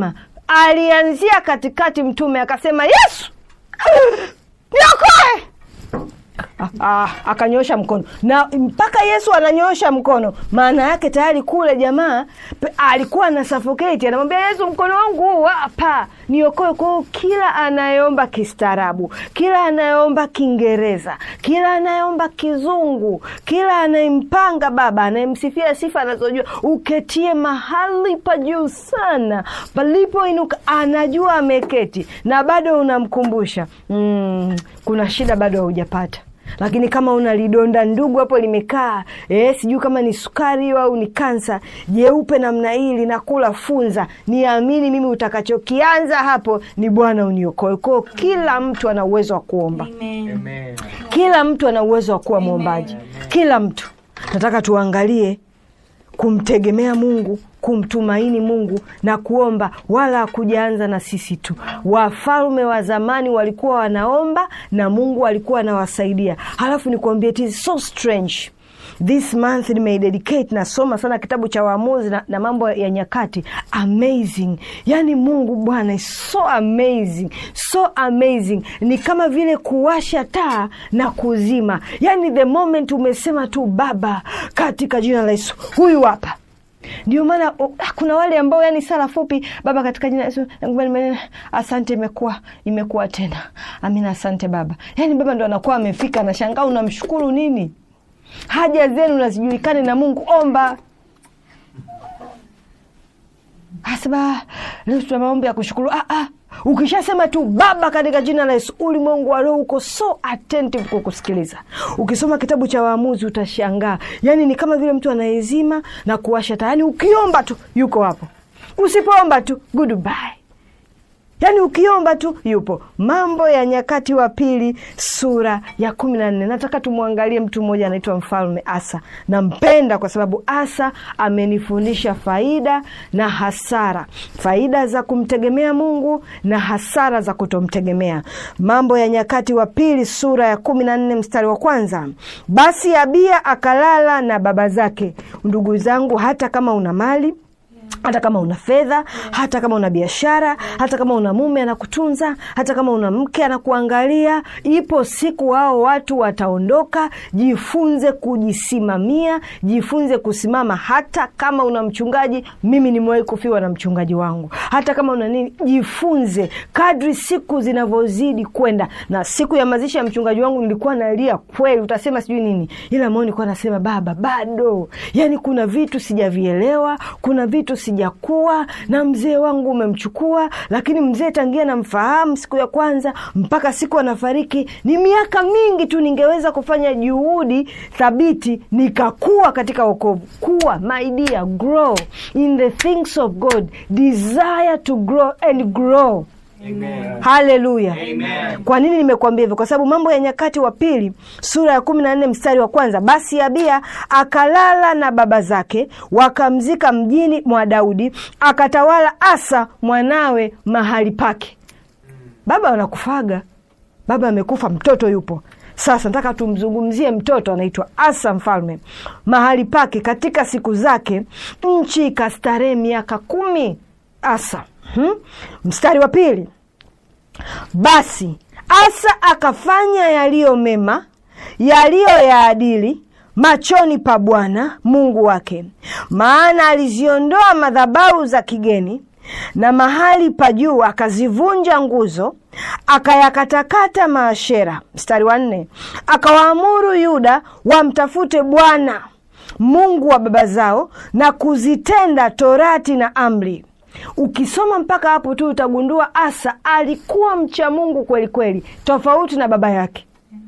alianzia katikati mtume akasema yesu niokoe Ah, akanyosha mkono na mpaka yesu ananyosha mkono maana yake tayari kule jamaa pe- alikuwa ana suffocate anamwambia yesu mkono wangu huu hapa niokoe kwao kila anayeomba kistaarabu kila anayeomba kiingereza kila anayeomba kizungu kila anayempanga baba anayemsifia sifa anazojua uketie mahali pa juu sana palipoinuka anajua ameketi na bado unamkumbusha mm, kuna shida bado haujapata lakini kama una lidonda ndugu hapo limekaa eh, sijui kama ni sukari au ni kansa jeupe namna hii linakula funza niamini mimi utakachokianza hapo ni bwana uniokoe kwao kila mtu ana uwezo wa kuomba Amen. Amen. kila mtu ana uwezo wa kuwa mwombaji kila mtu nataka tuangalie kumtegemea mungu kumtumaini mungu na kuomba wala hakujaanza na sisi tu wafalme wa zamani walikuwa wanaomba na mungu alikuwa anawasaidia halafu nikuambia it is so strange this month nimeidedicate nasoma sana kitabu cha waamuzi na, na mambo ya nyakati amazing yaani mungu bwana is so amazing so amazing ni kama vile kuwasha taa na kuzima yaani the moment umesema tu baba katika jina la yesu huyu hapa ndio maana oh, ah, kuna wale ambao yani sala fupi baba katika jina la Yesu nakubali maneno, asante imekuwa imekuwa tena amina asante baba yani baba ndo anakuwa amefika nashangaa unamshukuru nini haja zenu nazijulikane na mungu omba asema leo tuna maombi ya kushukuru ah, ah. ukishasema tu baba katika jina la yesu ulimwengu wa roho uko so attentive kwa kusikiliza ukisoma kitabu cha waamuzi utashangaa yaani ni kama vile mtu anaezima na kuwasha taa yaani ukiomba tu yuko hapo usipoomba tu goodbye yaani ukiomba tu yupo mambo ya nyakati wa pili sura ya kumi na nne nataka tumwangalie mtu mmoja anaitwa mfalme asa nampenda kwa sababu asa amenifundisha faida na hasara faida za kumtegemea mungu na hasara za kutomtegemea mambo ya nyakati wa pili sura ya kumi na nne mstari wa kwanza basi abia akalala na baba zake ndugu zangu hata kama una mali hata kama una fedha hata kama una biashara hata kama una mume anakutunza hata kama una mke anakuangalia ipo siku hao watu wataondoka jifunze kujisimamia jifunze kusimama hata kama una mchungaji mimi nimewahi kufiwa na mchungaji wangu hata kama una nini jifunze kadri siku zinavyozidi kwenda na siku ya mazishi ya mchungaji wangu nilikuwa nalia kweli utasema sijui nini ila moyo nilikuwa nasema baba bado yani kuna vitu sijavielewa kuna vitu sijakuwa na mzee wangu umemchukua lakini mzee tangia namfahamu siku ya kwanza mpaka siku anafariki ni miaka mingi tu ningeweza kufanya juhudi thabiti nikakuwa katika wokovu kuwa my dear grow in the things of god desire to grow and grow Amen. haleluya Amen. kwa nini nimekuambia hivyo kwa sababu mambo ya nyakati wa pili sura ya kumi na nne mstari wa kwanza basi abia akalala na baba zake wakamzika mjini mwa daudi akatawala asa mwanawe mahali pake baba wanakufaga baba amekufa mtoto yupo sasa nataka tumzungumzie mtoto anaitwa asa mfalme mahali pake katika siku zake nchi ikastarehe miaka kumi asa hmm? mstari wa pili basi asa akafanya yaliyo mema yaliyo ya adili machoni pa bwana mungu wake maana aliziondoa madhabahu za kigeni na mahali pa juu akazivunja nguzo akayakatakata maashera mstari wa nne akawaamuru yuda wamtafute bwana mungu wa baba zao na kuzitenda torati na amri ukisoma mpaka hapo tu utagundua asa alikuwa mcha mungu kweli kweli tofauti na baba yake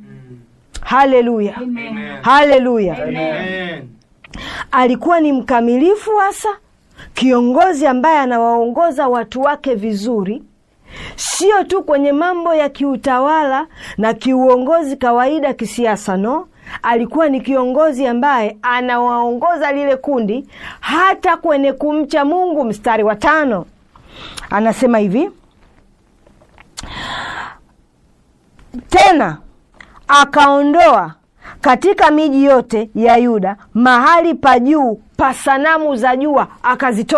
haleluya haleluya Amen. alikuwa ni mkamilifu hasa kiongozi ambaye anawaongoza watu wake vizuri sio tu kwenye mambo ya kiutawala na kiuongozi kawaida kisiasa no alikuwa ni kiongozi ambaye anawaongoza lile kundi hata kwenye kumcha mungu mstari wa tano anasema hivi tena akaondoa katika miji yote ya yuda mahali pa juu pa sanamu za jua akazitoa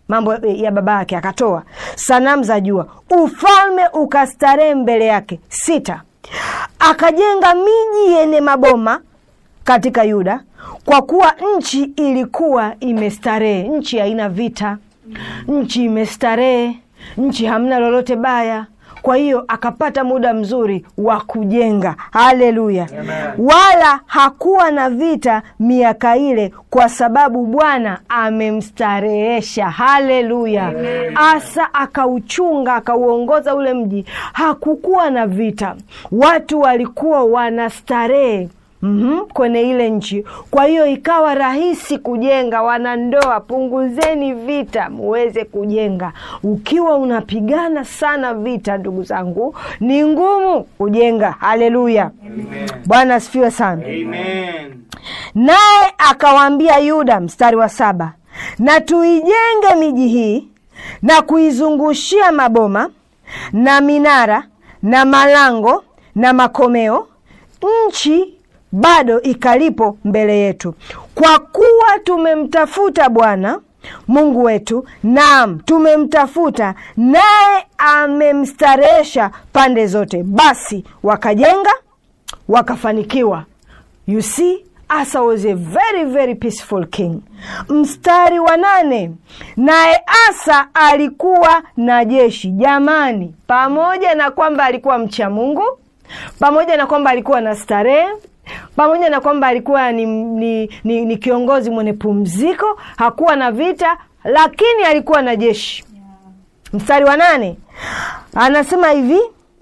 mambo ya baba yake akatoa sanamu za jua ufalme ukastarehe mbele yake sita akajenga miji yenye maboma katika yuda kwa kuwa nchi ilikuwa imestarehe nchi haina vita nchi imestarehe nchi hamna lolote baya kwa hiyo akapata muda mzuri wa kujenga haleluya wala hakuwa na vita miaka ile kwa sababu bwana amemstarehesha haleluya asa akauchunga akauongoza ule mji hakukuwa na vita watu walikuwa wanastarehe Mm-hmm, kwenye ile nchi kwa hiyo ikawa rahisi kujenga wanandoa punguzeni vita muweze kujenga ukiwa unapigana sana vita ndugu zangu ni ngumu kujenga haleluya bwana asifiwe sana Amen. naye akawaambia yuda mstari wa saba na tuijenge miji hii na kuizungushia maboma na minara na malango na makomeo nchi bado ikalipo mbele yetu kwa kuwa tumemtafuta bwana mungu wetu naam tumemtafuta naye amemstarehesha pande zote basi wakajenga wakafanikiwa you see asa was a very very peaceful king mstari wa nane naye asa alikuwa na jeshi jamani pamoja na kwamba alikuwa mcha mungu pamoja na kwamba alikuwa na starehe pamoja na kwamba alikuwa ni, ni, ni, ni kiongozi mwenye pumziko hakuwa na vita lakini alikuwa na jeshi mstari wa nane anasema hivi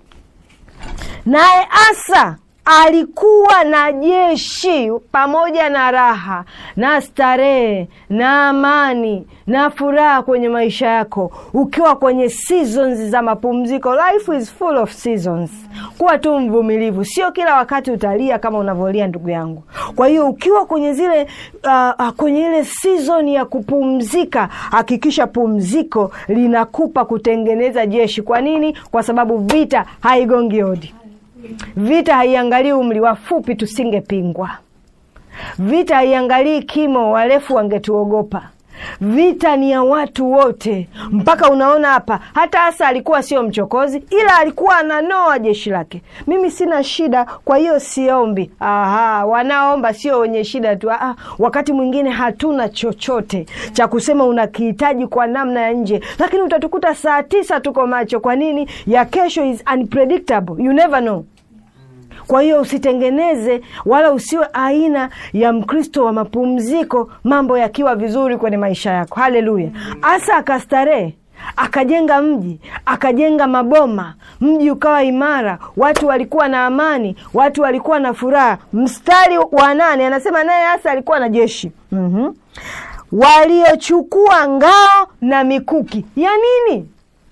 naye asa alikuwa na jeshi pamoja na raha na starehe na amani na furaha kwenye maisha yako ukiwa kwenye seasons za mapumziko life is full of seasons kuwa tu mvumilivu sio kila wakati utalia kama unavyolia ndugu yangu kwa hiyo ukiwa kwenye zile uh, uh, kwenye ile season ya kupumzika hakikisha pumziko linakupa kutengeneza jeshi kwa nini kwa sababu vita haigongi hodi vita haiangalii umri wafupi tusingepingwa vita haiangalii kimo warefu wangetuogopa vita ni ya watu wote mpaka unaona hapa hata hasa alikuwa sio mchokozi ila alikuwa ananoa jeshi lake mimi sina shida kwa hiyo siombi Aha, wanaomba sio wenye shida tu Aha, wakati mwingine hatuna chochote cha kusema unakihitaji kwa namna ya nje lakini utatukuta saa tisa tuko macho kwa nini ya kesho is unpredictable you never know kwa hiyo usitengeneze wala usiwe aina ya mkristo wa mapumziko mambo yakiwa vizuri kwenye maisha yako haleluya asa akastarehe akajenga mji akajenga maboma mji ukawa imara watu walikuwa na amani watu walikuwa na furaha mstari wa nane anasema naye asa alikuwa na jeshi mm-hmm. waliochukua ngao na mikuki ya nini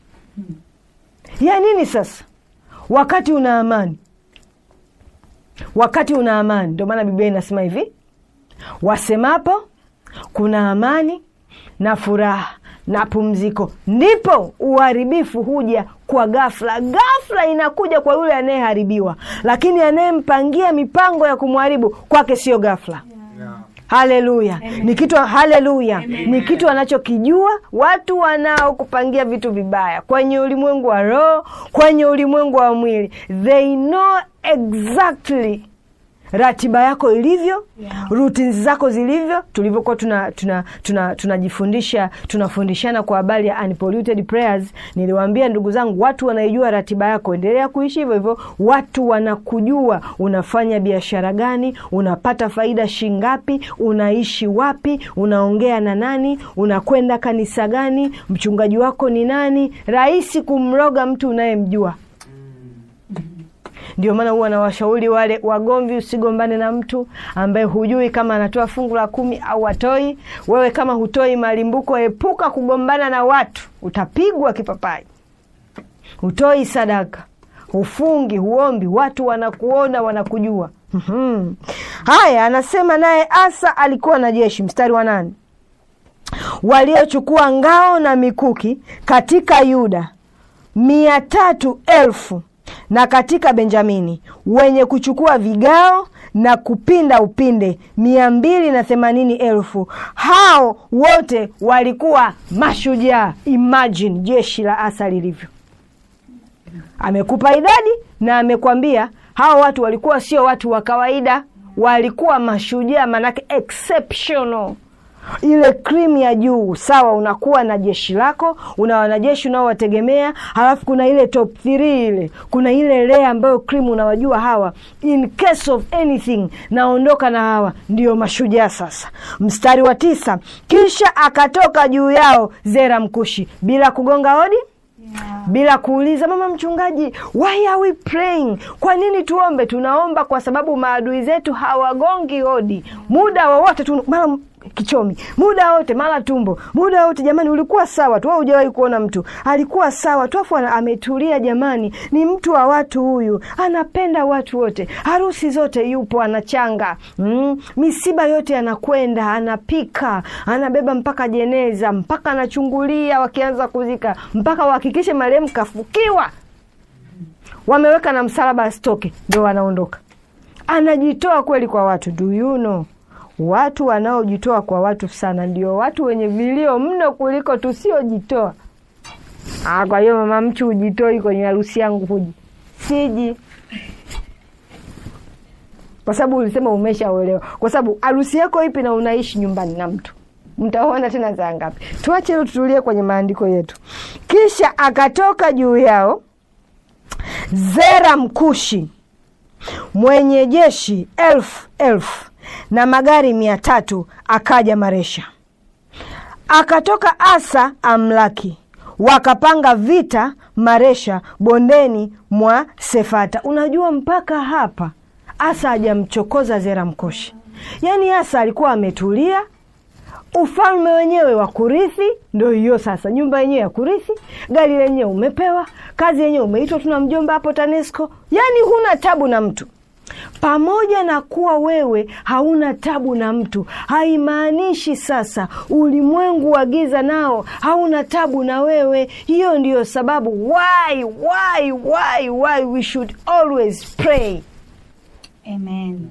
ya nini sasa wakati una amani wakati una amani ndio maana biblia inasema hivi wasemapo kuna amani na furaha na pumziko ndipo uharibifu huja kwa ghafla ghafla inakuja kwa yule anayeharibiwa lakini anayempangia mipango ya kumharibu kwake sio ghafla Yeah. haleluya ni kitu haleluya ni kitu anachokijua watu wanaokupangia vitu vibaya kwenye ulimwengu wa roho kwenye ulimwengu wa mwili they know exactly ratiba yako ilivyo Yeah. routines zako zilivyo tulivyokuwa tunajifundisha tuna, tuna, tunajifundisha tunafundishana kwa habari ya unpolluted prayers niliwaambia ndugu zangu watu wanaijua ratiba yako endelea kuishi hivyo hivyo watu wanakujua unafanya biashara gani unapata faida shingapi unaishi wapi unaongea na nani unakwenda kanisa gani mchungaji wako ni nani rahisi kumroga mtu unayemjua ndio maana huwa nawashauri wale wagomvi usigombane na mtu ambaye hujui kama anatoa fungu la kumi au atoi wewe kama hutoi malimbuko epuka kugombana na watu utapigwa kipapai hutoi sadaka hufungi huombi watu wanakuona wanakujua Mhm. haya anasema naye asa alikuwa na jeshi mstari wa nane waliochukua ngao na mikuki katika yuda mia tatu elfu na katika benjamini wenye kuchukua vigao na kupinda upinde mia mbili na themanini elfu hao wote walikuwa mashujaa imagine jeshi la asa lilivyo amekupa idadi na amekwambia hao watu walikuwa sio watu wa kawaida walikuwa mashujaa manake exceptional ile krimu ya juu sawa unakuwa na jeshi lako una wanajeshi unaowategemea halafu kuna ile top 3 ile kuna ile lea ambayo krimu unawajua hawa in case of anything naondoka na hawa ndio mashujaa sasa mstari wa tisa kisha akatoka juu yao zera mkushi bila kugonga hodi bila kuuliza mama mchungaji why are we praying kwa nini tuombe tunaomba kwa sababu maadui zetu hawagongi hodi muda wowote tu mara kichomi muda wote mara tumbo muda wote jamani ulikuwa sawa tu wewe hujawahi kuona mtu alikuwa sawa tu afu ana- ametulia jamani ni mtu wa watu huyu anapenda watu wote harusi zote yupo anachanga mm, misiba yote anakwenda anapika anabeba mpaka jeneza mpaka anachungulia wakianza kuzika mpaka wahakikishe marehemu kafukiwa wameweka na msalaba asitoke ndo wanaondoka anajitoa kweli kwa watu do you know watu wanaojitoa kwa watu sana ndio watu wenye vilio mno kuliko tusiojitoa Ah, kwa hiyo mama mchu hujitoi kwenye harusi yangu huji siji kwa sababu ulisema umeshaolewa kwa sababu harusi yako ipi na unaishi nyumbani na mtu mtaona tena saa ngapi tuache hilo tutulie kwenye maandiko yetu kisha akatoka juu yao zera mkushi mwenye jeshi elfu elfu na magari mia tatu akaja maresha akatoka asa amlaki wakapanga vita maresha bondeni mwa sefata unajua mpaka hapa asa hajamchokoza zera mkoshi yaani asa alikuwa ametulia ufalme wenyewe wa kurithi ndo hiyo sasa nyumba yenyewe ya kurithi gari lenyewe umepewa kazi yenyewe umeitwa tuna mjomba hapo tanesco yaani huna tabu na mtu pamoja na kuwa wewe hauna tabu na mtu haimaanishi sasa ulimwengu wa giza nao hauna tabu na wewe hiyo ndiyo sababu why why why why we should always pray Amen.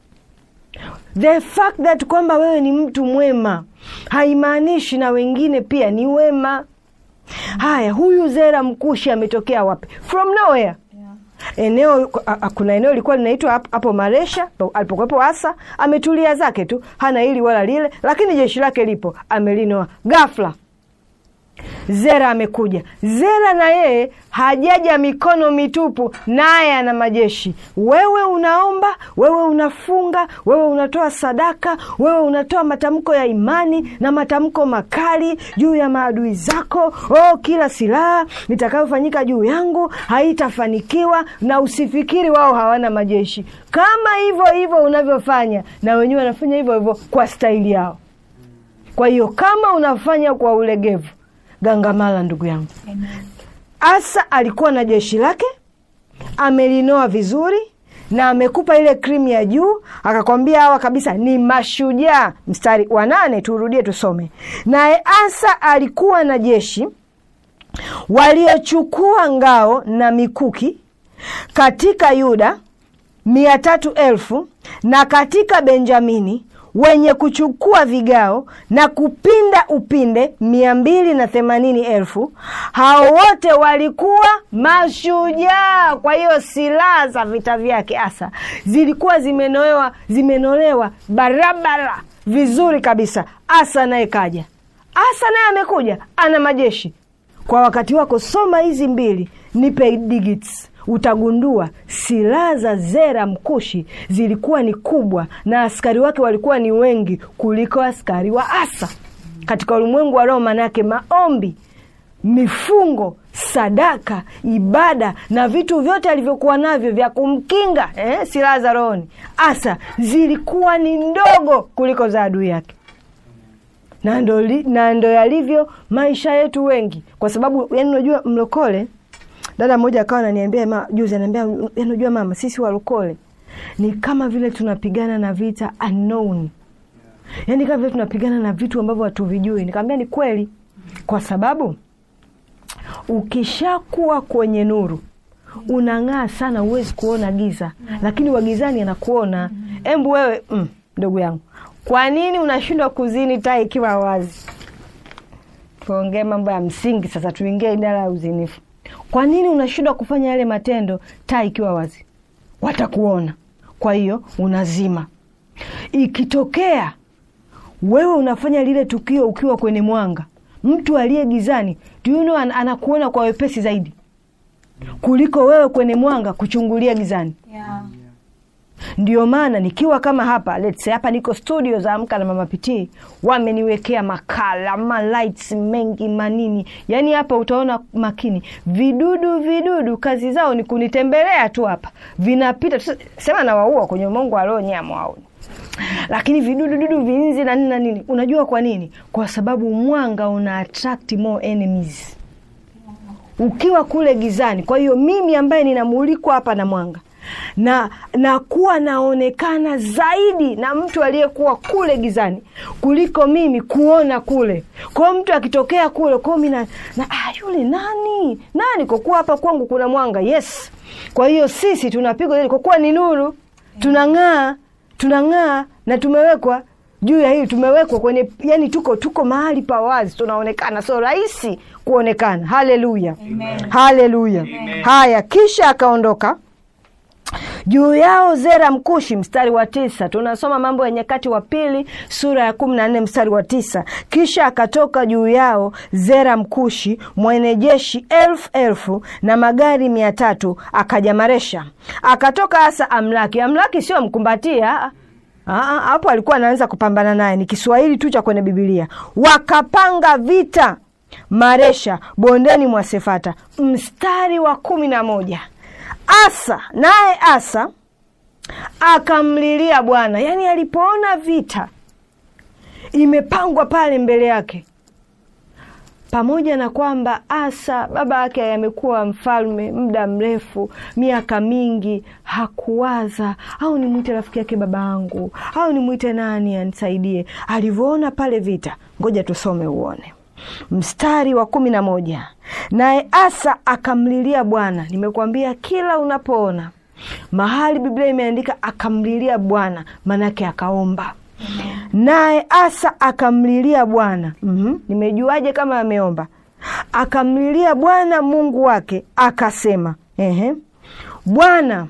the fact that kwamba wewe ni mtu mwema haimaanishi na wengine pia ni wema haya huyu zera mkushi ametokea wapi from nowhere eneo a- a- kuna eneo lilikuwa linaitwa hap- hapo maresha alipokuwepo asa ametulia zake tu hana hili wala lile lakini jeshi lake lipo amelinoa gafla zera amekuja zera na yeye hajaja mikono mitupu naye ana majeshi wewe unaomba wewe unafunga wewe unatoa sadaka wewe unatoa matamko ya imani na matamko makali juu ya maadui zako oh, kila silaha itakayofanyika juu yangu haitafanikiwa na usifikiri wao hawana majeshi kama hivyo hivyo unavyofanya na wenyewe wanafanya hivyo hivyo kwa staili yao kwa hiyo kama unafanya kwa ulegevu gangamala ndugu yangu Amen. asa alikuwa na jeshi lake amelinoa vizuri na amekupa ile krimu ya juu akakwambia hawa kabisa ni mashujaa mstari wa nane turudie tusome naye asa alikuwa na jeshi waliochukua ngao na mikuki katika yuda mia tatu elfu na katika benjamini wenye kuchukua vigao na kupinda upinde mia mbili na themanini elfu hao wote walikuwa mashujaa kwa hiyo silaha za vita vyake asa zilikuwa zimenolewa zimenolewa barabara vizuri kabisa asa naye kaja asa naye amekuja ana majeshi kwa wakati wako soma hizi mbili nipe digits utagundua silaha za zera mkushi zilikuwa ni kubwa na askari wake walikuwa ni wengi kuliko askari wa asa katika ulimwengu wa roho manake maombi mifungo sadaka ibada na vitu vyote alivyokuwa navyo vya kumkinga eh, silaha za rohoni asa zilikuwa ni ndogo kuliko za adui yake na ndo, li- na ndo yalivyo maisha yetu wengi kwa sababu yani unajua mlokole dada mmoja akawa ananiambia ma, juzi ananiambia yani unajua mama sisi walokole ni kama vile tunapigana na vita unknown yaani kama vile tunapigana na vitu ambavyo hatuvijui nikamwambia ni kweli kwa sababu ukishakuwa kwenye nuru unang'aa sana huwezi kuona giza lakini wagizani anakuona embu wewe mm, ndugu yangu kwa nini unashindwa kuzini taa ikiwa wazi tuongee mambo ya msingi sasa tuingie idara ya uzinifu kwa nini unashindwa kufanya yale matendo taa ikiwa wazi watakuona kwa hiyo unazima ikitokea wewe unafanya lile tukio ukiwa kwenye mwanga mtu aliye gizani do you know, an- anakuona kwa wepesi zaidi kuliko wewe kwenye mwanga kuchungulia gizani Yeah. ndio maana nikiwa kama hapa let's say hapa niko studio za amka na mama pitii wameniwekea makala malights mengi manini yaani hapa utaona makini vidudu vidudu kazi zao ni kunitembelea tu hapa vinapita tu- sema nawaua kwenye umongo wa roho nyamwauni lakini vidudu dudu vinzi na nini na nini unajua kwa nini kwa sababu mwanga una attract more enemies ukiwa kule gizani kwa hiyo mimi ambaye ninamulikwa hapa na mwanga na nakuwa naonekana zaidi na mtu aliyekuwa kule gizani kuliko mimi kuona kule kwao mtu akitokea kule kwao mi na, na ah, yule nani nani kwa kuwa hapa kwangu kuna mwanga yes kwa hiyo sisi tunapigwa zaidi kwa kuwa ni nuru tunang'aa tunang'aa na tumewekwa juu ya hili tumewekwa kwenye yani tuko tuko mahali pa wazi tunaonekana so rahisi kuonekana haleluya haleluya haya kisha akaondoka juu yao zera mkushi mstari wa tisa tunasoma mambo ya nyakati wa pili sura ya kumi na nne mstari wa tisa kisha akatoka juu yao zera mkushi mwenye jeshi elfu elfu na magari mia tatu akajamaresha akatoka hasa amlaki amlaki sio mkumbatia Aa, hapo alikuwa anaanza kupambana naye ni kiswahili tu cha kwenye bibilia wakapanga vita maresha bondeni mwa sefata mstari wa kumi na moja asa naye asa akamlilia bwana yaani alipoona vita imepangwa pale mbele yake pamoja na kwamba asa baba yake amekuwa mfalme muda mrefu miaka mingi hakuwaza au nimwite rafiki yake baba yangu au nimwite nani anisaidie alivyoona pale vita ngoja tusome uone mstari wa kumi na moja naye asa akamlilia bwana nimekuambia kila unapoona mahali biblia imeandika akamlilia bwana maanake akaomba naye asa akamlilia bwana mm-hmm. nimejuaje kama ameomba akamlilia bwana mungu wake akasema ehe bwana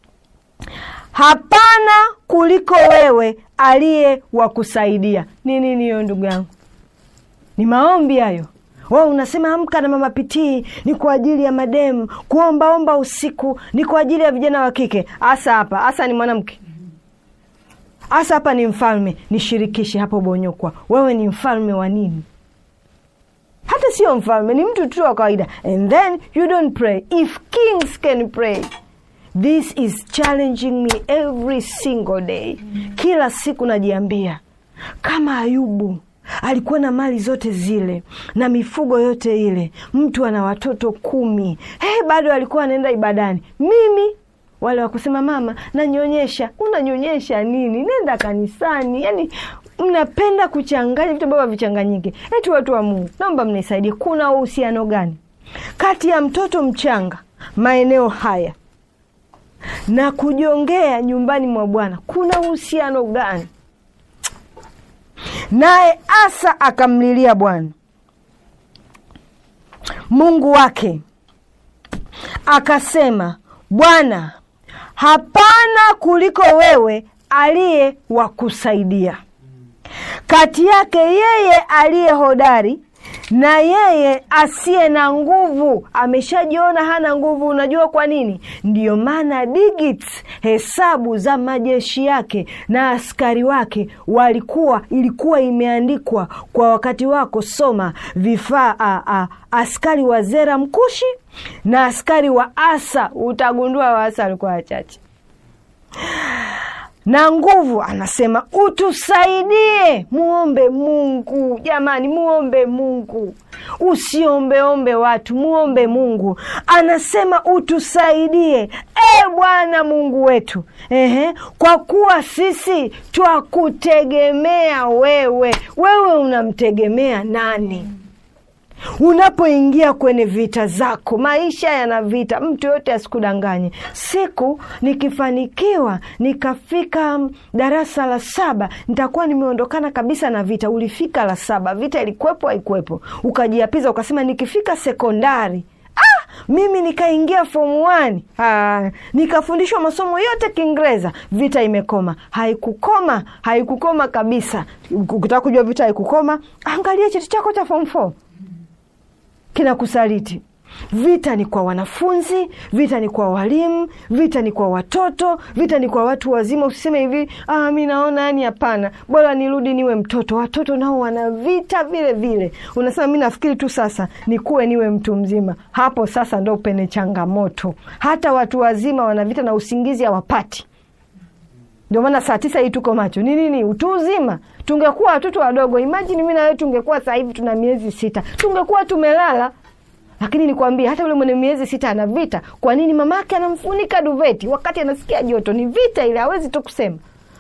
hapana kuliko wewe aliye wa kusaidia ni nini hiyo ndugu yangu ni maombi hayo wewe unasema amka na mama pitii ni kwa ajili ya mademu kuombaomba usiku ni kwa ajili ya vijana wa kike hasa hapa hasa ni mwanamke hasa hapa ni mfalme nishirikishe hapo bonyokwa wewe ni mfalme wa nini hata sio mfalme ni mtu tu wa kawaida and then you don't pray if kings can pray this is challenging me every single day kila siku najiambia kama ayubu alikuwa na mali zote zile na mifugo yote ile mtu ana watoto kumi hey, bado alikuwa anaenda ibadani mimi wale wakusema mama nanyonyesha unanyonyesha nini nenda kanisani yani mnapenda kuchanganya vitu ambavyo havichanganyike eti watu wa mungu naomba mnisaidie kuna uhusiano gani kati ya mtoto mchanga maeneo haya na kujongea nyumbani mwa bwana kuna uhusiano gani naye asa akamlilia bwana mungu wake akasema bwana hapana kuliko wewe aliye wa kusaidia kati yake yeye aliye hodari na yeye asiye na nguvu ameshajiona hana nguvu unajua kwa nini ndiyo maana digits hesabu za majeshi yake na askari wake walikuwa ilikuwa imeandikwa kwa wakati wako soma vifaa a, a, askari wa zera mkushi na askari wa asa utagundua wa asa walikuwa wachache na nguvu anasema utusaidie muombe mungu jamani muombe mungu usiombeombe watu muombe mungu anasema utusaidie e bwana mungu wetu Ehe, kwa kuwa sisi twakutegemea wewe wewe unamtegemea nani unapoingia kwenye vita zako, maisha yana vita. Mtu yote asikudanganye. Siku nikifanikiwa nikafika mm, darasa la saba, nitakuwa nimeondokana kabisa na vita. Ulifika la saba, vita ilikuwepo haikuwepo, ukajiapiza ukasema nikifika sekondari Ah, mimi nikaingia form 1 ah, nikafundishwa masomo yote Kiingereza, vita imekoma. Haikukoma, haikukoma kabisa. Ukitaka kujua vita haikukoma, angalia cheti chako cha form 4 kinakusaliti. Vita ni kwa wanafunzi, vita ni kwa walimu, vita ni kwa watoto, vita ni kwa watu wazima. Usiseme hivi, ah, mi naona yani, hapana, bora nirudi niwe mtoto. Watoto nao wana vita vile vile. Unasema mi nafikiri tu sasa nikuwe niwe mtu mzima. Hapo sasa ndo pene changamoto. Hata watu wazima wana vita na usingizi hawapati. Ndio maana saa tisa hii tuko macho. Ni nini? Utu uzima. Tungekuwa watoto wadogo, imajini mi na wewe tungekuwa sasa hivi tuna miezi sita, tungekuwa tumelala lakini nikwambie, hata yule mwenye miezi sita ana vita. Kwa nini? Mamake anamfunika duveti wakati anasikia joto. Ni vita ile, hawezi tu kusema.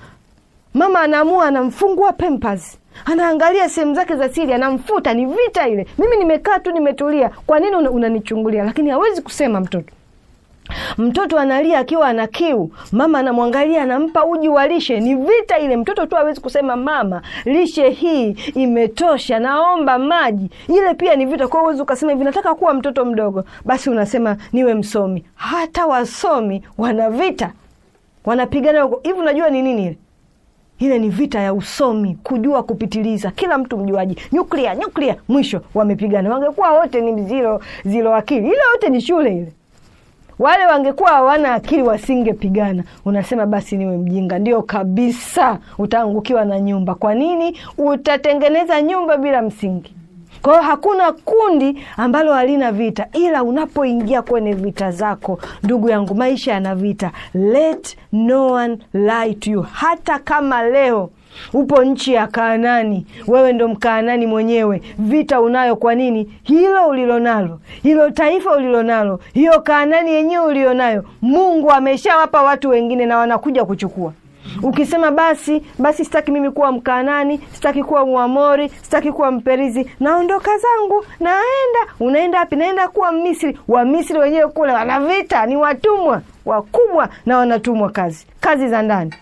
Mama anaamua anamfungua Pampers, anaangalia sehemu zake za siri, anamfuta. Ni vita ile. Mimi nimekaa tu nimetulia, kwa nini una- unanichungulia? Lakini hawezi kusema mtoto Mtoto analia akiwa ana kiu, mama anamwangalia, anampa uji wa lishe. Ni vita ile. Mtoto tu hawezi kusema mama, lishe hii imetosha, naomba maji. Ile pia ni vita. Kwa hiyo huwezi ukasema hivi, nataka kuwa mtoto mdogo, basi unasema niwe msomi. Hata wasomi wana vita, wanapigana huko hivi. Unajua ni nini ile? Ile ni vita ya usomi, kujua kupitiliza. Kila mtu mjuaji, nyuklia nyuklia, mwisho wamepigana. Wangekuwa wote ni zilo zilo akili, ile yote ni shule ile wale wangekuwa hawana akili wasingepigana. Unasema basi niwe mjinga. Ndio kabisa, utaangukiwa na nyumba. Kwa nini? Utatengeneza nyumba bila msingi. Kwa hiyo hakuna kundi ambalo halina vita, ila unapoingia kwenye vita zako, ndugu yangu, maisha yana vita. Let no one lie to you. Hata kama leo upo nchi ya Kaanani, wewe ndo Mkaanani mwenyewe, vita unayo. Kwa nini? Hilo ulilonalo, hilo taifa ulilonalo, hiyo Kaanani yenyewe ulionayo, Mungu ameshawapa watu wengine na wanakuja kuchukua. Ukisema basi basi, sitaki mimi kuwa Mkaanani, sitaki kuwa Mwamori, sitaki kuwa Mperizi, naondoka zangu, naenda. Unaenda wapi? Naenda kuwa Misri. Wamisri wenyewe kule wana vita, ni watumwa wakubwa na wanatumwa kazi, kazi za ndani.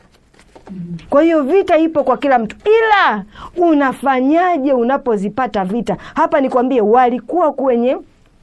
Kwa hiyo vita ipo kwa kila mtu, ila unafanyaje unapozipata vita? Hapa nikwambie, walikuwa kwenye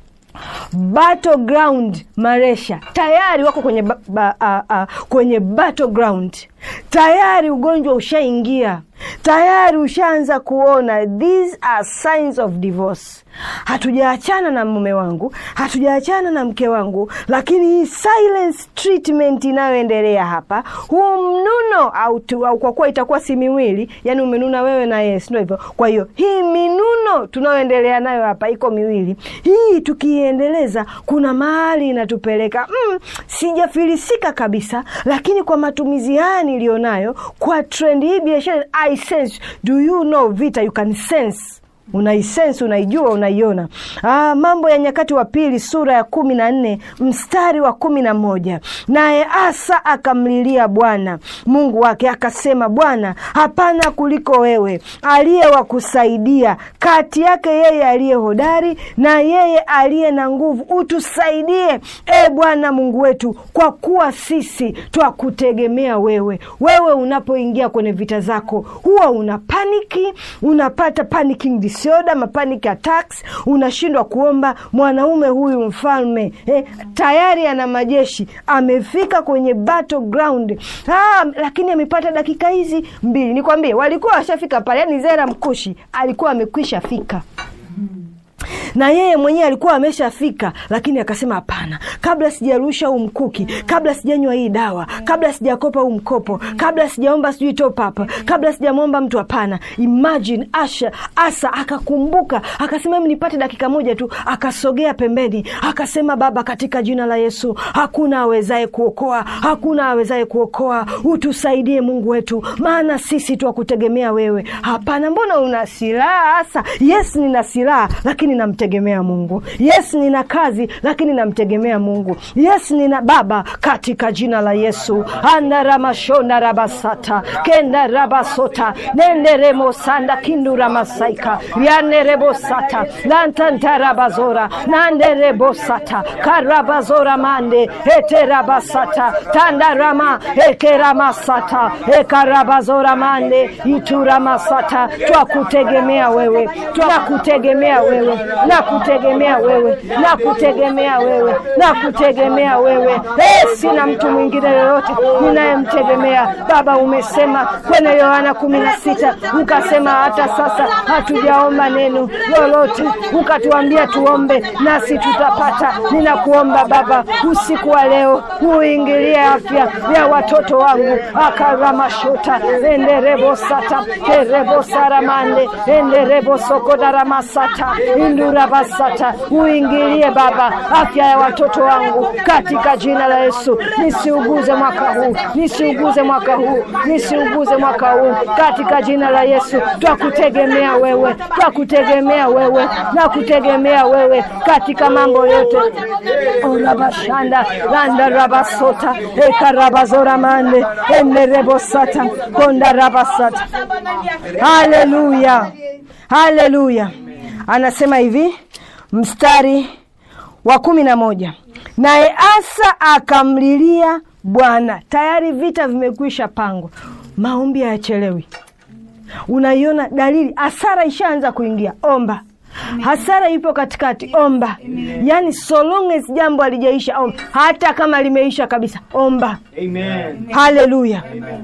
battleground Maresha, tayari wako kwenye ba, ba, a, a, kwenye battleground tayari, ugonjwa ushaingia tayari, ushaanza kuona these are signs of divorce. Hatujaachana na mume wangu, hatujaachana na mke wangu, lakini hii silence treatment inayoendelea hapa, huu mnuno au, tu, au kwa kuwa itakuwa si miwili, yani umenuna wewe na yeye, ndio hivyo. Kwa hiyo hii minuno tunayoendelea nayo hapa iko miwili, hii tukiiendeleza, kuna mahali inatupeleka. Mm, sijafilisika kabisa, lakini kwa matumizi haya niliyonayo, kwa trend hii biashara, I sense. Do you know vita, you can sense unaisensi unaijua, unaiona. Ah, Mambo ya Nyakati wa Pili sura ya kumi na nne mstari wa kumi na moja naye Asa akamlilia Bwana Mungu wake akasema, Bwana, hapana kuliko wewe aliye wa kusaidia kati yake yeye aliye hodari na yeye aliye na nguvu, utusaidie e Bwana Mungu wetu, kwa kuwa sisi twakutegemea wewe. Wewe unapoingia kwenye vita zako huwa una paniki, unapata panicking disorder, mapanic attacks, unashindwa kuomba. Mwanaume huyu mfalme eh, tayari ana majeshi, amefika kwenye battleground ah, lakini amepata dakika hizi mbili. Nikwambie, walikuwa washafika pale, yani Zera Mkushi alikuwa amekwisha fika na yeye mwenyewe alikuwa ameshafika, lakini akasema hapana, kabla sijarusha huu mkuki, kabla sijanywa hii dawa, kabla sijakopa huu mkopo, kabla sijaomba sijui top up, kabla sijamwomba mtu, hapana. Imagine Asha Asa akakumbuka, akasema hebu nipate dakika moja tu, akasogea pembeni, akasema Baba, katika jina la Yesu, hakuna awezaye kuokoa, hakuna awezaye kuokoa, utusaidie Mungu wetu, maana sisi twakutegemea wewe. Hapana, mbona una silaha Asa? Yes, nina silaha, lakini na namtegemea Mungu. Yes, nina kazi lakini namtegemea Mungu. Yes, nina baba katika jina la Yesu. andaramashona rabasata kenda rabasota nenderemosanda kinduramasaika yanerebosata lantantarabazora nanderebosata karabazora mande eterabasata tandarama ekeramasata ekarabazora mande ituramasata twakutegemea wewe twakutegemea wewe nakutegemea wewe nakutegemea wewe nakutegemea wewe eh, sina mtu mwingine yoyote ninayemtegemea baba umesema kwenye yohana kumi na sita ukasema hata sasa hatujaomba neno lolote ukatuambia tuombe nasi tutapata ninakuomba baba usiku wa leo uingilie afya ya watoto wangu akaramashota enderebosata kerebosaramande enderebosokodaramasata indurabasata uingilie baba afya ya watoto wangu katika jina la yesu nisiuguze mwaka huu nisiuguze mwaka huu nisiuguze mwaka huu katika jina la yesu twakutegemea wewe twakutegemea wewe na kutegemea wewe katika mambo yote orabashanda landarabasota ekarabazoramande enerebosata kondarabasata haleluya haleluya anasema hivi mstari wa kumi na moja naye asa akamlilia bwana tayari vita vimekwisha pangwa maombi hayachelewi unaiona dalili hasara ishaanza kuingia omba hasara ipo katikati omba yaani so long as jambo alijaisha omba hata kama limeisha kabisa omba Amen. haleluya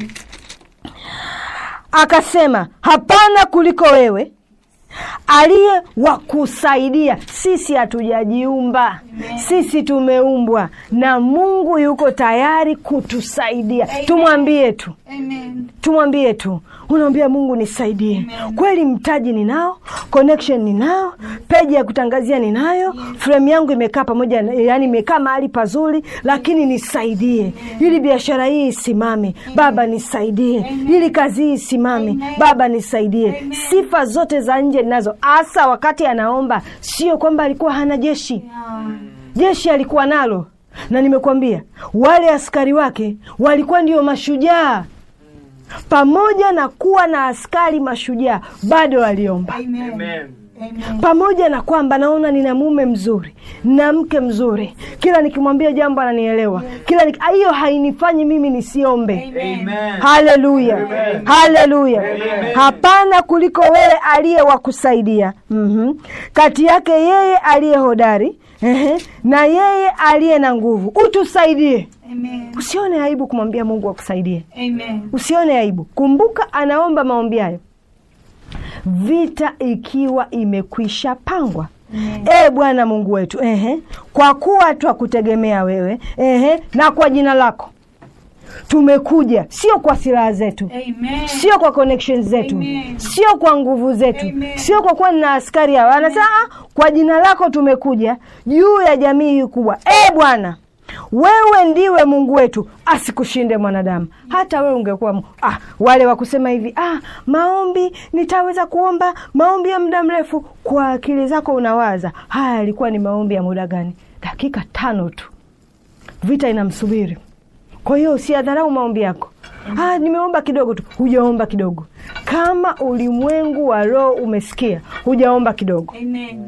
akasema hapana kuliko wewe aliye wa kusaidia sisi hatujajiumba sisi tumeumbwa na mungu yuko tayari kutusaidia tumwambie tu Amen. tumwambie tu unaambia mungu nisaidie kweli mtaji ninao connection ninao peji ya kutangazia ninayo fremu yangu imekaa pamoja na- yani imekaa mahali pazuri lakini nisaidie ili biashara hii isimame baba nisaidie ili kazi hii isimame baba nisaidie sifa zote za nje ninazo hasa wakati anaomba sio kwamba alikuwa hana jeshi jeshi alikuwa nalo na nimekuambia wale askari wake walikuwa ndio mashujaa pamoja na kuwa na askari mashujaa bado waliomba Amen. Amen. Amen. pamoja na kwamba naona nina mume mzuri na mke mzuri kila nikimwambia jambo ananielewa kila nik- hiyo hainifanyi mimi nisiombe Amen. haleluya haleluya hapana kuliko wewe aliye wa kusaidia mm-hmm. kati yake yeye aliye hodari ehe, na yeye aliye na nguvu utusaidie Amen. usione aibu kumwambia mungu akusaidie Amen. usione aibu kumbuka anaomba maombi hayo vita ikiwa imekwisha pangwa e bwana mungu wetu ehe, kwa kuwa twakutegemea wewe ehe, na kwa jina lako tumekuja sio kwa silaha zetu Amen. sio kwa connections zetu Amen. sio kwa nguvu zetu Amen. sio kwa kuwa nina askari hawa anasema "Ah, kwa jina lako tumekuja juu ya jamii hii kubwa e bwana wewe ndiwe mungu wetu asikushinde mwanadamu hata wewe ungekuwa mu- ah, wale wa kusema hivi ah, maombi nitaweza kuomba maombi ya muda mrefu kwa akili zako unawaza haya yalikuwa ni maombi ya muda gani dakika tano tu vita inamsubiri kwa hiyo usiadharau maombi yako ah, nimeomba kidogo tu hujaomba kidogo kama ulimwengu wa roho umesikia hujaomba kidogo Amen.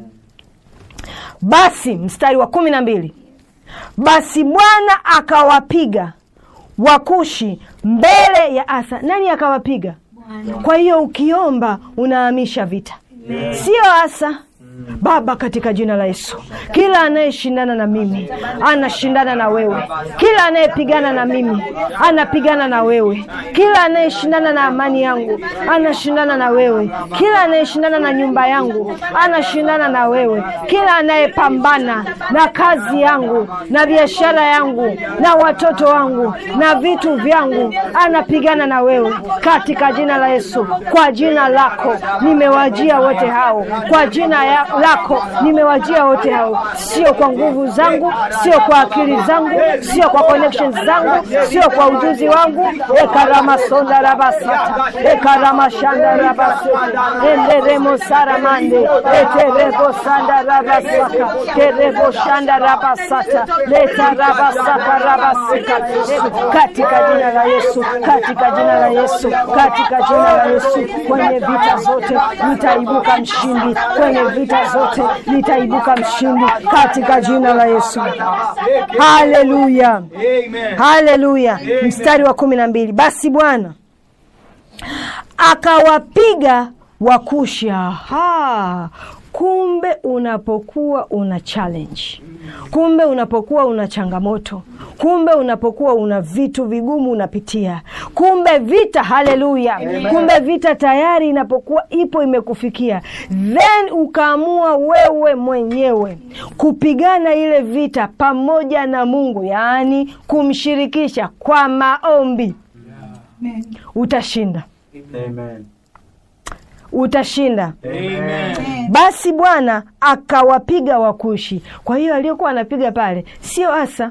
basi mstari wa kumi na mbili basi bwana akawapiga wakushi mbele ya asa nani akawapiga Bwana. kwa hiyo ukiomba unahamisha vita sio asa baba katika jina la yesu kila anayeshindana na mimi anashindana na wewe kila anayepigana na mimi anapigana na wewe kila anayeshindana na amani yangu anashindana na wewe kila anayeshindana na nyumba yangu anashindana na wewe kila anayepambana na kazi yangu na biashara yangu na watoto wangu na vitu vyangu anapigana na wewe katika jina la yesu kwa jina lako nimewajia wote hao kwa jina ya lako nimewajia wote hao, sio kwa nguvu zangu, sio kwa akili zangu, sio kwa connections zangu, sio kwa ujuzi wangu. ekaramasonda rabasata ekaramashandara rabasata enderemo saramande eterebo sanda rabasaka terebo shanda rabasata leta rabasaka rabasika katika jina la Yesu, katika jina la Yesu, katika jina la Yesu. Kwenye vita zote nitaibuka mshindi, kwenye vita zote nitaibuka mshindi katika jina la Yesu. Haleluya, haleluya. Mstari wa kumi na mbili basi Bwana akawapiga Wakushi. Aha, kumbe unapokuwa una challenge, kumbe unapokuwa una changamoto, kumbe unapokuwa una vitu vigumu unapitia, kumbe vita, haleluya, kumbe vita tayari inapokuwa ipo imekufikia, then ukaamua wewe mwenyewe kupigana ile vita pamoja na Mungu, yaani kumshirikisha kwa maombi, utashinda, Amen. utashinda. Amen. Basi Bwana akawapiga Wakushi. Kwa hiyo aliyokuwa anapiga pale sio Asa,